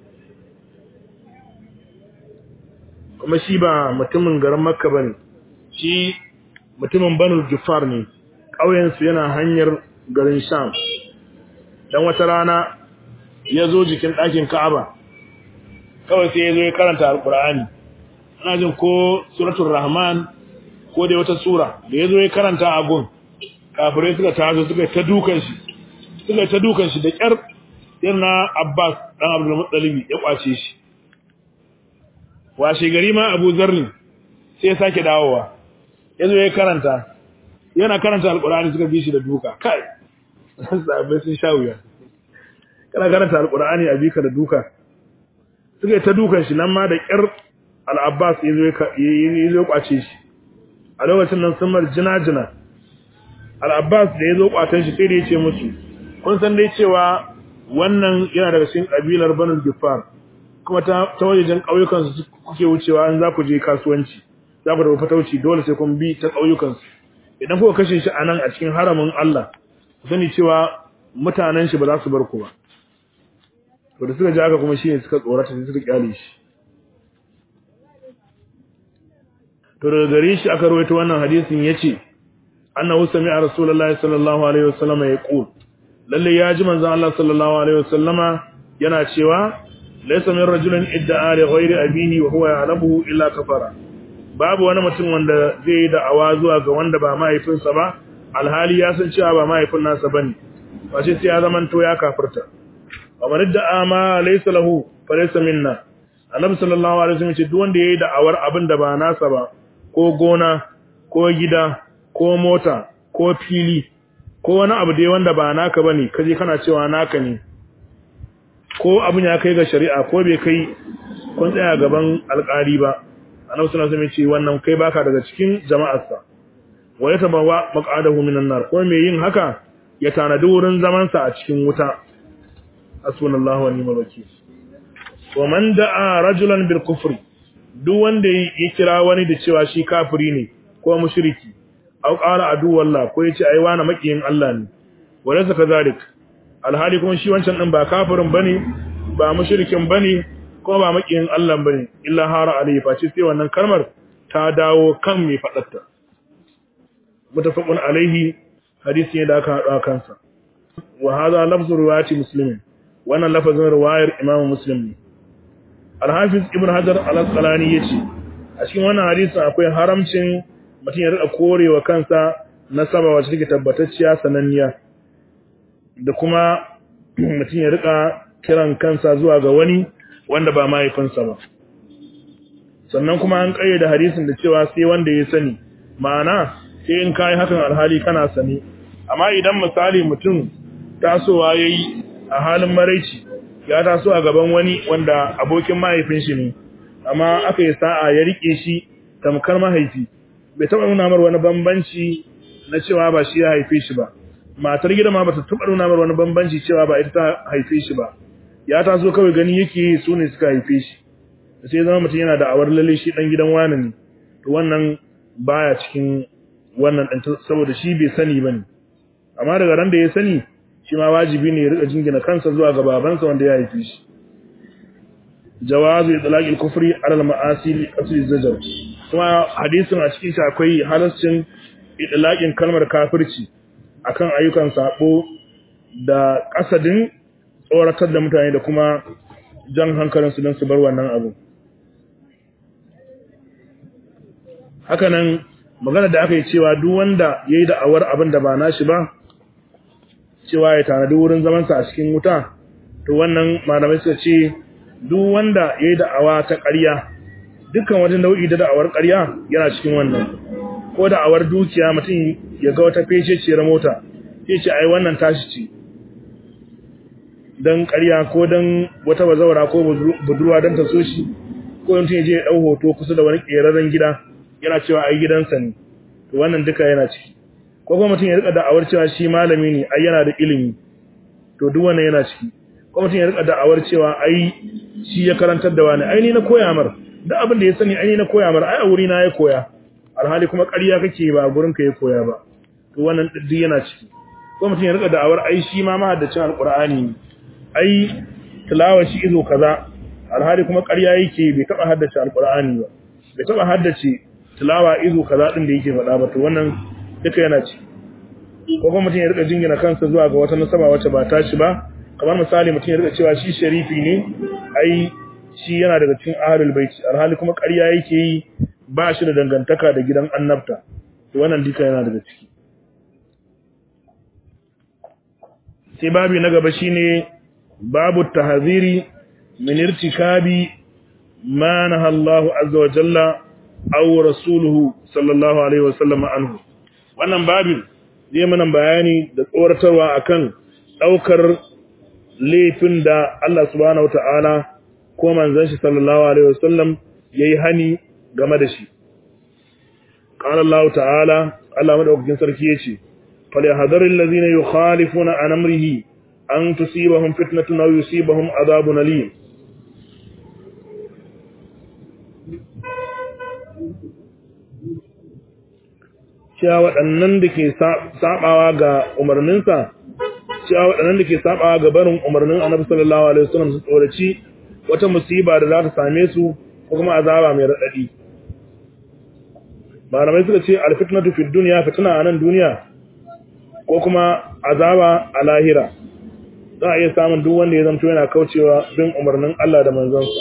kuma shi ba mutumin garin Makka bane shi mutumin Banu Jufar ne ƙauyensu yana hanyar garin Sham dan wata rana ya zo jikin ɗakin Ka'aba kawai sai ya zo ya karanta Al-Qur'ani ana jin ko suratul Rahman ko dai wata sura da ya zo ya karanta a gun kafirai suka tazo suka ta dukan shi suka ta dukan shi da kyar yana Abbas dan Abdul Muttalib ya kwace shi washe gari ma Abu Zarri sai ya sake dawowa yazo ya karanta yana karanta alqur'ani suka bi shi da duka kai sabai sun sha wuya kana karanta alqur'ani a bika da duka suka ta dukan shi nan ma da kyar al-Abbas yazo ya yazo kwace shi a lokacin nan sun mar jina-jina al-Abbas da yazo kwatan shi sai da yace musu kun san dai cewa wannan yana daga cikin kabilar Banu Gifar kuma ta ta wajejen kauyukan su kuke wucewa an za ku je kasuwanci za ku da fatauci dole sai kun bi ta kauyukan su idan kuka kashe shi anan a cikin haramin Allah ku sani cewa mutanen shi ba za su bar ku ba to da suka ji haka kuma shine suka tsorata sai suka kyale shi to daga gare shi aka rawaito wannan hadisin yace annahu sami'a rasulullahi sallallahu alaihi wasallam yaqul lalle ya ji manzon Allah sallallahu alaihi wasallama yana cewa laysa min rajulin idda'a li ghairi abihi wa huwa ya'lamu illa kafara babu wani mutum wanda zai yi da'awa zuwa ga wanda ba mahaifinsa ba alhali ya san cewa ba mahaifin nasa bane wace sai ya zaman to ya kafirta kamar idda'a ma laysa lahu fa laysa minna annabi sallallahu alaihi wasallam ce duk wanda yayi da'awar abin da ba nasa ba ko gona ko gida ko mota ko fili ko wani abu dai wanda ba naka bane kaje kana cewa naka ne ko abin ya kai ga shari'a ko bai kai kun tsaya gaban alƙali ba annabi sallallahu alaihi wasallam ce wannan kai baka daga cikin jama'arsa wa yatabawa maq'adahu minan nar ko me yin haka ya tanadi wurin zaman sa a cikin wuta hasbunallahu wa ni'mal wakeel wa man da'a rajulan bil kufri duk wanda ya kira wani da cewa shi kafiri ne ko mushriki aw qala adu wallah ko yace ai wani makiyin Allah ne wala zaka zalik alhali kuma shi wancan din ba kafirin bane ba mushrikin bane ko ba makiyin Allah bane illa hara alayhi face sai wannan kalmar ta dawo kan mai fadarta mutafaqun alaihi hadisi ne da aka hada kansa wa hadha lafzu riwayati muslimin wannan lafazin riwayar imam muslim ne al-hafiz ibn hajar al-asqalani yace a cikin wannan hadisin akwai haramcin mutum ya rika korewa kansa nasaba wacce take tabbatacciya sananniya da kuma mutum ya rika kiran kansa zuwa ga wani wanda ba mahaifinsa ba sannan kuma an kayyade hadisin da cewa sai wanda ya sani ma'ana sai in kai hakan alhali kana sani amma idan misali mutum tasowa yayi a halin maraici ya taso a gaban wani wanda abokin mahaifin shi ne amma aka yi sa'a ya rike shi tamkar mahaifi bai taɓa nuna mar wani bambanci na cewa ba shi ya haife shi ba matar gida ma bata taɓa nuna mar wani bambanci cewa ba ita ta haife shi ba ya taso kawai gani yake su ne suka haife shi sai zama mutum yana da awar lalle shi dan gidan wani ne to wannan baya cikin wannan ɗan saboda shi bai sani bane amma daga ran da ya sani shi ma wajibi ne ya rika jingina kansa zuwa ga babansa wanda ya haife shi jawazu itlaqi al-kufri ala al-ma'asi li qasri zajar kuma hadisin a cikin shi akwai halaccin itlaqin kalmar kafirci akan ayyukan sabo da kasadin tsoratar da mutane da kuma jan hankalin su don su bar wannan abu hakanan magana da aka yi cewa duk wanda yayi da'awar abin da ba nashi ba cewa ya tanadi wurin zamansa a cikin wuta to wannan malamai suka ce duk wanda ya yi da'awa ta ƙarya dukkan wata nau'i da da'awar ƙarya yana cikin wannan ko da'awar dukiya mutum ya ga wata fececiyar mota sai ce ai wannan tashi ce don ƙarya ko don wata bazawara ko budurwa don ta so shi ko mutum ya je ya ɗau hoto kusa da wani ƙerarren gida yana cewa ai gidansa ne to wannan duka yana ciki ko kuma mutum ya rika da'awar cewa shi malami ne ai yana da ilimi to duk wannan yana ciki ko mutum ya rika da'awar cewa ai shi ya karantar da wani ai ni na koya mar duk abin da ya sani ai ni na koya mar ai a wuri na ya koya alhali kuma ƙarya kake ba gurin ka ya koya ba to wannan duk yana ciki ko mutum ya rika da'awar ai shi ma mahaddacin alqur'ani ne ai tilawa shi izo kaza alhali kuma ƙarya yake bai taba haddace alqur'ani ba bai taba haddace tilawa izo kaza din da yake faɗa ba to wannan duka yana ci ko kuma mutum ya rika jingina kansa zuwa ga wata nasaba wacce ba tashi ba kamar misali mutum ya rika cewa shi sharifi ne ai shi yana daga cikin ahlul baiti alhali kuma ƙarya yake yi ba shi da dangantaka da gidan annabta to wannan duka yana daga ciki sai babi na gaba shine babu tahziri min irtikabi ma naha Allahu azza wa jalla aw rasuluhu sallallahu alaihi wasallam anhu wannan babin zai mana bayani da tsoratarwa akan daukar laifin da Allah subhanahu wataala ko manzon shi sallallahu alaihi wasallam yayi hani game da shi qala Allah ta'ala Allah madaukakin sarki yace falyahdharil ladhina yukhalifuna an amrihi an tusibahum fitnatun aw yusibahum adhabun alim cewa waɗannan da ke saɓawa ga umarninsa cewa waɗannan da ke saɓawa ga barin umarnin annabi sallallahu alaihi wasallam su tsoraci wata musiba da za ta same su ko kuma azaba mai raɗaɗi malamai suka ce alfitnatu fid dunya fitna a nan duniya ko kuma azaba a lahira za a iya samun duk wanda ya zanto yana kaucewa bin umarnin Allah da manzonsa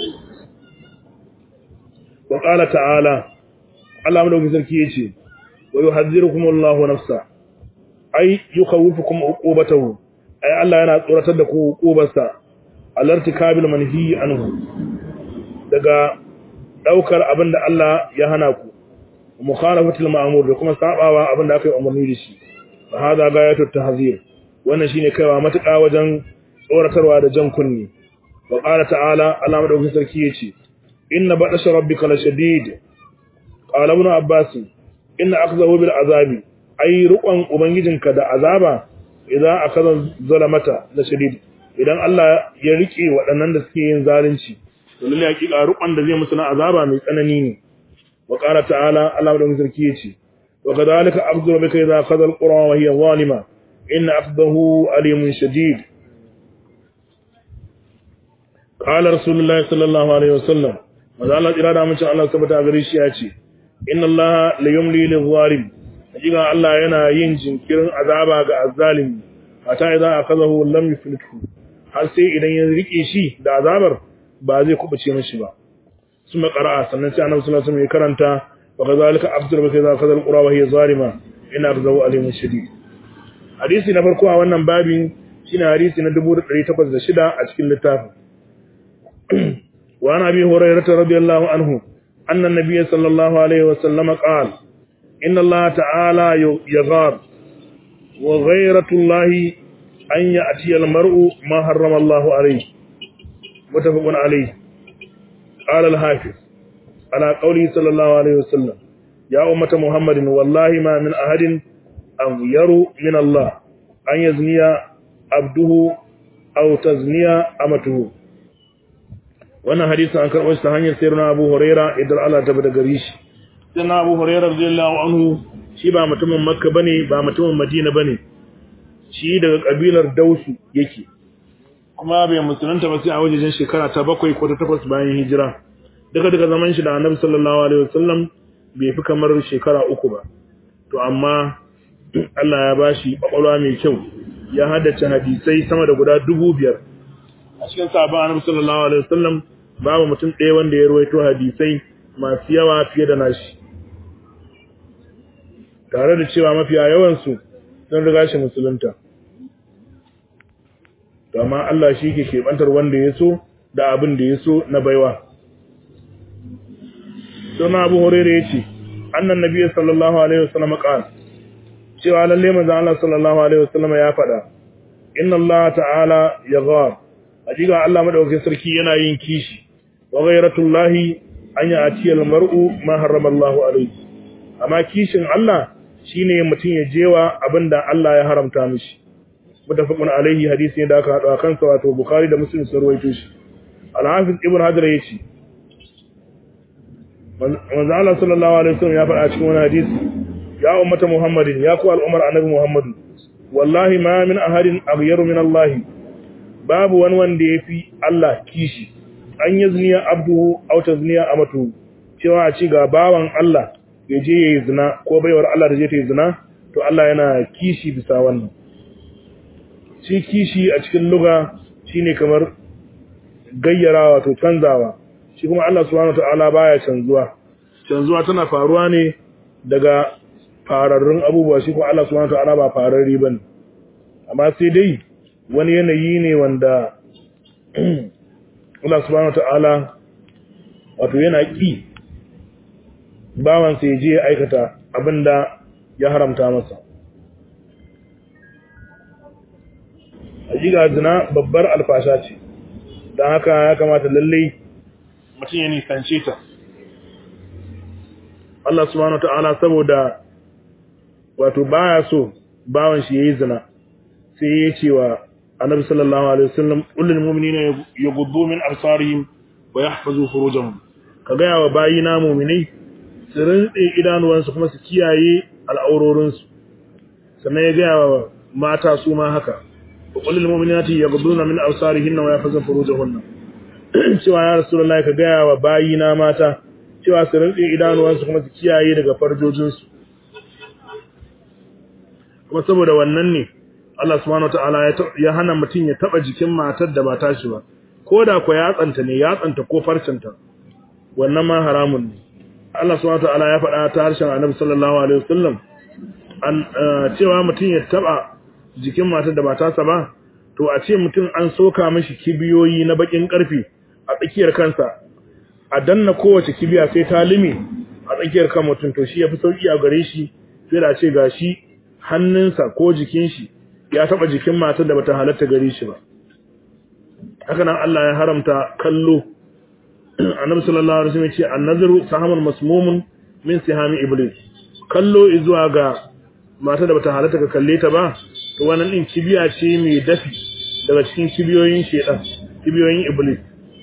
wa qala ta'ala Allah madaukakin sarki yace ويحذركم الله نفسه أي يخوفكم عقوبته أي الله yana tsoratar da ku hukubarsa alartikabil manhi anhu daga daukar abinda Allah ya hana ku mukhalafatul ma'mur da kuma sabawa abinda aka yi umarni da shi fa hada gayatut tahzir wannan shine kaiwa matuƙa wajen tsoratarwa da jan kunni wa qala ta'ala Allah madaukakin sarki yace inna batasha rabbika lashadid qala ibn abbas inna akhzahu bil azabi ay ruqan ubangijinka da azaba idan akaza zalamata la shadid idan Allah ya rike waɗannan da suke yin zalunci to lalle hakika rukun da zai musu na azaba mai tsanani ne wa qala ta'ala Allah da sarki yace wa kadhalika abdu bika idza akhadha alqura wa hiya zalima inna akhdahu alimun shadid qala rasulullahi sallallahu alaihi wasallam maza Allah tsira da mace Allah tabbata gare shi ya ce inna Allah la yumli lil zalim hakika Allah yana yin jinkirin azaba ga azzalimi hatta idan akazahu lam yuflithu har sai idan ya rike shi da azabar ba zai kubuce mishi ba suma qara'a sannan sai Annabi sallallahu alaihi wasallam ya karanta wa kadhalika abdur bi kadha kadhal qura wa hiya zalima inna akhzahu alimun shadid hadisi na farko a wannan babin shine hadisi na 1806 a cikin littafin وعن أبي هريرة رضي الله عنه أن النبي صلى الله عليه وسلم قال إن الله تعالى يغار وغيرة الله أن يأتي المرء ما حرم الله عليه متفق عليه قال الحافظ على قوله صلى الله عليه وسلم يا أمة محمد والله ما من أحد أغير من الله أن يزني عبده أو تزني أمته wannan hadisin an karɓo shi ta hanyar sayar na Abu Huraira idan Allah ta bada gari shi sai na Abu Huraira radiyallahu anhu shi ba mutumin Makka bane ba mutumin Madina bane shi daga kabilar Dausu yake kuma bai musulunta ba sai a wajejen shekara ta bakwai ko ta takwas bayan hijira daga daga zaman shi da Annabi sallallahu alaihi wasallam bai fi kamar shekara uku ba to amma Allah ya bashi kwakwalwa mai kyau ya haddace hadisai sama da guda dubu biyar a cikin sabon Annabi sallallahu alaihi wasallam babu mutum ɗaya wanda ya ruwaito hadisai masu yawa fiye da nashi tare da cewa mafiya yawansu sun riga shi musulunta amma Allah shi ke keɓantar wanda ya so da abin da ya so na baiwa suna abu horere ya ce annan nabi sallallahu alaihi wasallam ƙan cewa lalle manzon Allah sallallahu alaihi wasallam ya faɗa inna Allah ta'ala ya ghar hakika Allah madaukakin sarki yana yin kishi wa ghayratullahi an ya'ti al-mar'u ma harrama Allahu alayhi amma kishin Allah shine mutum ya jewa abinda Allah ya haramta mishi mutafaqun alayhi hadisi ne da aka hado akan sa wato Bukhari da Muslim sun rawaito shi Al-Hafiz Ibn Hajar yace manzo Allah sallallahu alaihi wasallam ya faɗa cikin wani hadisi ya ummata Muhammadin ya ku al'umar annabi Muhammad wallahi ma min ahadin aghyaru min Allah babu wani wanda yafi Allah kishi an yi ziniya abduhu aw tazniya amatu cewa a ci ga bawan Allah ya je yayi zina ko baiwar Allah da je ta yi zina to Allah yana kishi bisa wannan shi kishi a cikin lugha shine kamar gayyarawa to canzawa shi kuma Allah subhanahu wataala baya canzuwa canzuwa tana faruwa ne daga fararrun abubuwa shi kuma Allah subhanahu wataala ba fararri bane amma sai dai wani yanayi ne wanda Allah subhanahu wata'ala wato yana ƙi bawansa ya je ya aikata abinda ya haramta masa. Hajiga zina babbar alfasha ce, don haka ya kamata lallai mutum ya nisance ta. Allah subhanahu wata'ala saboda wato baya so bawan shi ya yi zina, sai ya ce wa annabi sallallahu alaihi wasallam kullul mu'minina yaghuddu min absarihim wa yahfazu furujahum ka ga yawa bayina mu'minai su rinse idanuwansu kuma su kiyaye al'aurorin su sannan ya ga wa mata su ma haka kullul mu'minati yaghudduna min absarihinna wa yahfazu furujahunna cewa ya rasulullahi ka ga wa bayina mata cewa su rinse idanuwansu kuma su kiyaye daga farjojin su kuma saboda wannan ne Allah subhanahu wataala ya hana mutum ya taba jikin matar da ba tashi ba ko da ko ya tsanta ne ya tsanta ko farcinta wannan ma haramun ne Allah subhanahu wataala ya faɗa ta harshen Annabi sallallahu alaihi wasallam an cewa mutum ya taba jikin matar da ba tasa ba to a ce mutum an soka mishi kibiyoyi na bakin karfi a tsakiyar kansa a danna kowace kibiya sai ta lime a tsakiyar kan mutum to shi yafi sauki a gare shi sai da ce gashi hannunsa ko jikin shi ya taba jikin matar da bata halatta gare shi ba haka nan Allah ya haramta kallo annabi sallallahu alaihi wasallam ya ce an-nazaru sahamun masmumun min sihami iblis kallo zuwa ga matar da bata halatta ka kalle ta ba to wannan din kibiya ce mai dafi daga cikin kibiyoyin shedan kibiyoyin iblis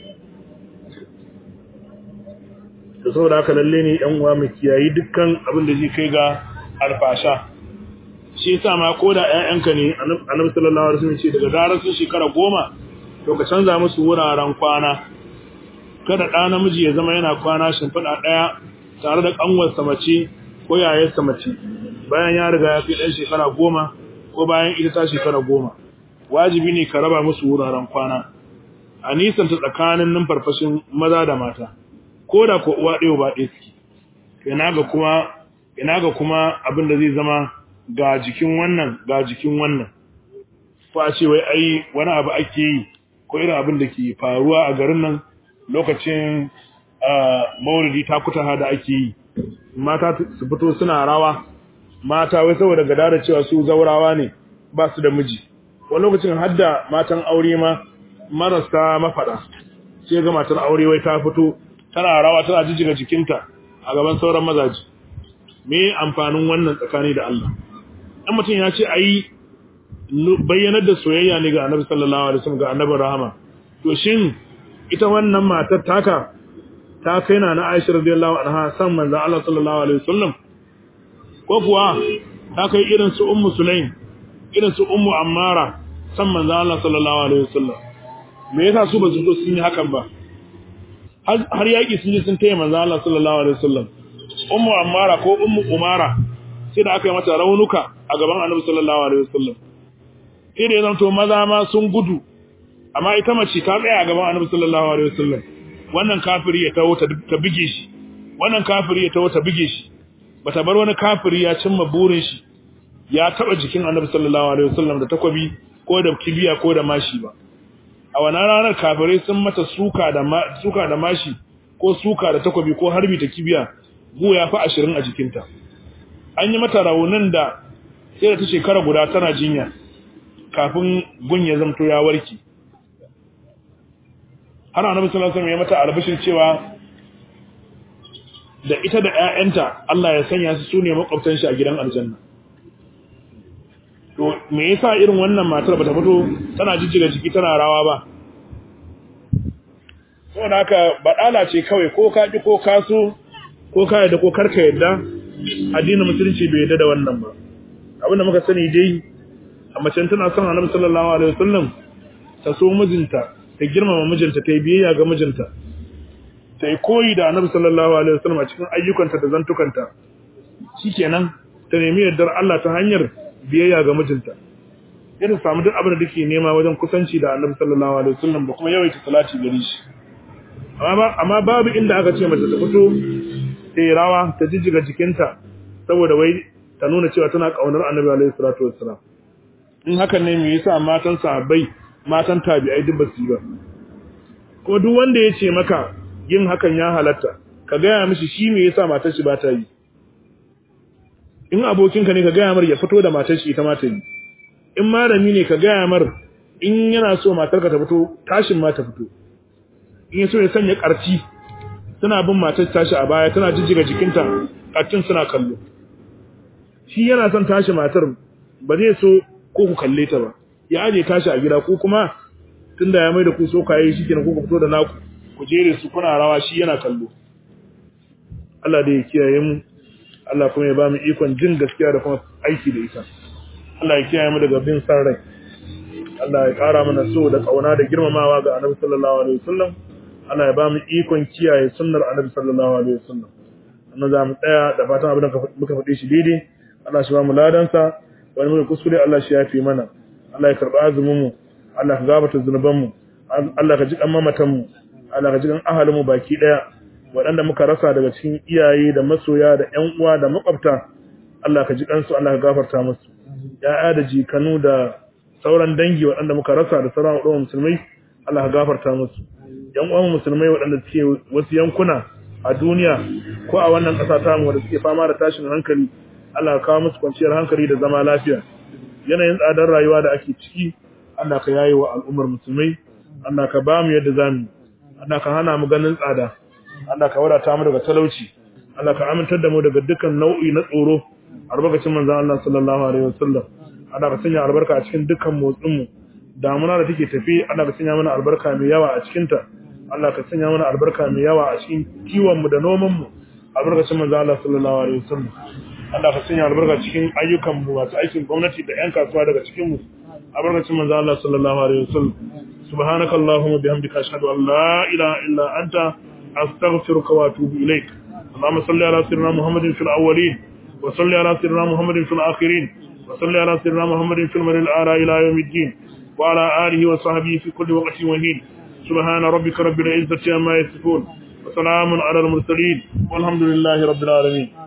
da saboda haka lalle ne yan uwa mu kiyayi dukkan abin da zai kai ga alfasha shi yasa ma ko da ƴaƴanka ne annabi sallallahu alaihi wasallam ce daga zarar sun shekara goma to ka canza musu wuraren kwana kada ɗa namiji ya zama yana kwana shimfiɗa ɗaya tare da ƙanwarsa mace ko yayarsa mace bayan ya riga ya fi ɗan shekara goma ko bayan ita ta shekara goma wajibi ne ka raba musu wuraren kwana a nisanta tsakanin numfarfashin maza da mata ko da ko uwa ɗaya ba ɗaya suke ina ga kuma ina ga kuma abin da zai zama ga jikin wannan ga jikin wannan ko a ce wai ai wani abu ake yi ko irin abin da ke faruwa a garin nan lokacin maulidi ta kuta da ake yi mata su fito suna rawa mata wai saboda gada da cewa su zaurawa ne ba su da miji wani lokacin hadda matan aure ma marasa mafada sai ga matar aure wai ta fito tana rawa tana jijjiga jikinta a gaban sauran mazaji me amfanin wannan tsakani da Allah dan mutum ya ce ayi bayyanar da soyayya ne ga Annabi sallallahu alaihi wasallam ga Annabi rahama to shin ita wannan matar taka ta kai na na Aisha radiyallahu anha san manzo Allah sallallahu alaihi wasallam ko kuwa ta kai irin su Ummu Sulaim irin su Ummu Ammara san manzo Allah sallallahu alaihi wasallam me yasa su ba su zo sun yi hakan ba har yaki sun je sun taya manzo Allah sallallahu alaihi wasallam Ummu Ammara ko Ummu Umara sai da aka yi mata raunuka a gaban Annabi sallallahu alaihi wasallam sai da ya zanto maza ma sun gudu amma ita mace ta tsaya a gaban Annabi sallallahu alaihi wasallam wannan kafiri ya tawo ta bige shi wannan kafiri ya tawo ta bige shi bata bar wani kafiri ya cimma burin shi ya taba jikin Annabi sallallahu alaihi wasallam da takwabi ko da kibiya ko da mashi ba a wannan ranar kafirai sun mata suka da suka da mashi ko suka da takwabi ko harbi ta kibiya go ya fi 20 a jikinta an yi mata raunin da sai da ta shekara guda tana jinya kafin gun ya zamto ya warke har annabi sallallahu alaihi wasallam ya mata albishin cewa da ita da ƴaƴanta Allah ya sanya su sune makwabtan shi a gidan aljanna to me yasa irin wannan matar bata fito tana jijjiga jiki tana rawa ba saboda haka badala ce kawai ko ka ki ko ka so ko ka yadda ko karka yadda addinin musulunci bai yadda da wannan ba abinda muka sani dai a macen tana son annabi sallallahu alaihi wasallam ta so mijinta ta girmama mijinta ta yi biyayya ga mijinta ta yi koyi da annabi sallallahu alaihi wasallam a cikin ayyukanta da zantukanta shikenan ta nemi yardar Allah ta hanyar biyayya ga mijinta irin samu duk abin da take nema wajen kusanci da annabi sallallahu alaihi wasallam da kuma yawaita salati gare shi amma amma babu inda aka ce mace ta fito ta yi rawa ta jijjiga jikinta saboda wai ta nuna cewa tana kaunar annabi alaihi salatu wassalam in hakan ne me yasa matan sahabbai matan tabi'ai duk basu yi ba ko duk wanda ya ce maka yin hakan ya halatta ka gaya mishi shi me yasa matar shi ba ta yi in abokinka ne ka gaya mar ya fito da matar shi ita ma ta yi in malami ne ka gaya mar in yana so matarka ta fito tashin ma ta fito in ya so ya sanya karci tana bin matar tashi a baya tana jijjiga jikinta karcin suna kallo shi yana son tashi matar ba zai so ko ku kalle ta ba ya aje tashi a gida ko kuma tunda ya mai da ku so kayi shi kenan ko ku fito da naku ku jere su kuna rawa shi yana kallo Allah da ya kiyaye mu Allah kuma ya ba mu ikon jin gaskiya da kuma aiki da ita Allah ya kiyaye mu daga bin san rai Allah ya kara mana so da kauna da girmamawa ga Annabi sallallahu alaihi wasallam Allah ya ba mu ikon kiyaye sunnar Annabi sallallahu alaihi wasallam annan za mu tsaya da fatan abin da muka faɗi shi daidai Allah shi ba mu ladansa wani muka kuskure Allah shi ya fi mana Allah ya karɓa azumin mu Allah ka gabata zunuban mu Allah ka ji kan mamatan mu Allah ka ji kan ahalin mu baki daya waɗanda muka rasa daga cikin iyaye da masoya da ƴan uwa da makwabta Allah ka ji kansu Allah ka gafarta musu ya'ya da jikanu da sauran dangi waɗanda muka rasa da sauran waɗanda musulmai Allah ka gafarta musu ƴan uwan musulmai waɗanda suke wasu yankuna a duniya ko a wannan ƙasa ta mu wanda suke fama da tashin hankali Allah ka kawo musu kwanciyar hankali da zama lafiya yanayin tsadar rayuwa da ake ciki Allah ka yaye wa al'ummar musulmai Allah ka ba mu yadda zamu Allah ka hana mu ganin tsada Allah ka wadata mu daga talauci Allah ka amintar da mu daga dukkan nau'i na tsoro albarkacin manzon Allah sallallahu alaihi wasallam Allah ka sanya albarka a cikin dukkan motsin mu damuna da take tafi Allah ka sanya mana albarka mai yawa a cikin ta Allah ka sanya mana albarka mai yawa a cikin kiwon mu da noman mu albarkacin manzo Allah sallallahu alaihi wasallam Allah ka sanya albarka cikin ayyukan mu masu aikin gwamnati da ƴan kasuwa daga cikin mu albarkacin manzo Allah sallallahu alaihi wasallam subhanaka allahumma bihamdika ashhadu an la ilaha illa anta astaghfiruka wa atubu ilaik اللهم صل على سيدنا محمد في الاولين وصل على سيدنا محمد في الاخرين وصل على سيدنا محمد في المرء الاعلى الى يوم الدين وعلى اله وصحبه في كل وقت وحين سبحان ربك رب العزه عما يصفون وسلام على المرسلين والحمد لله رب العالمين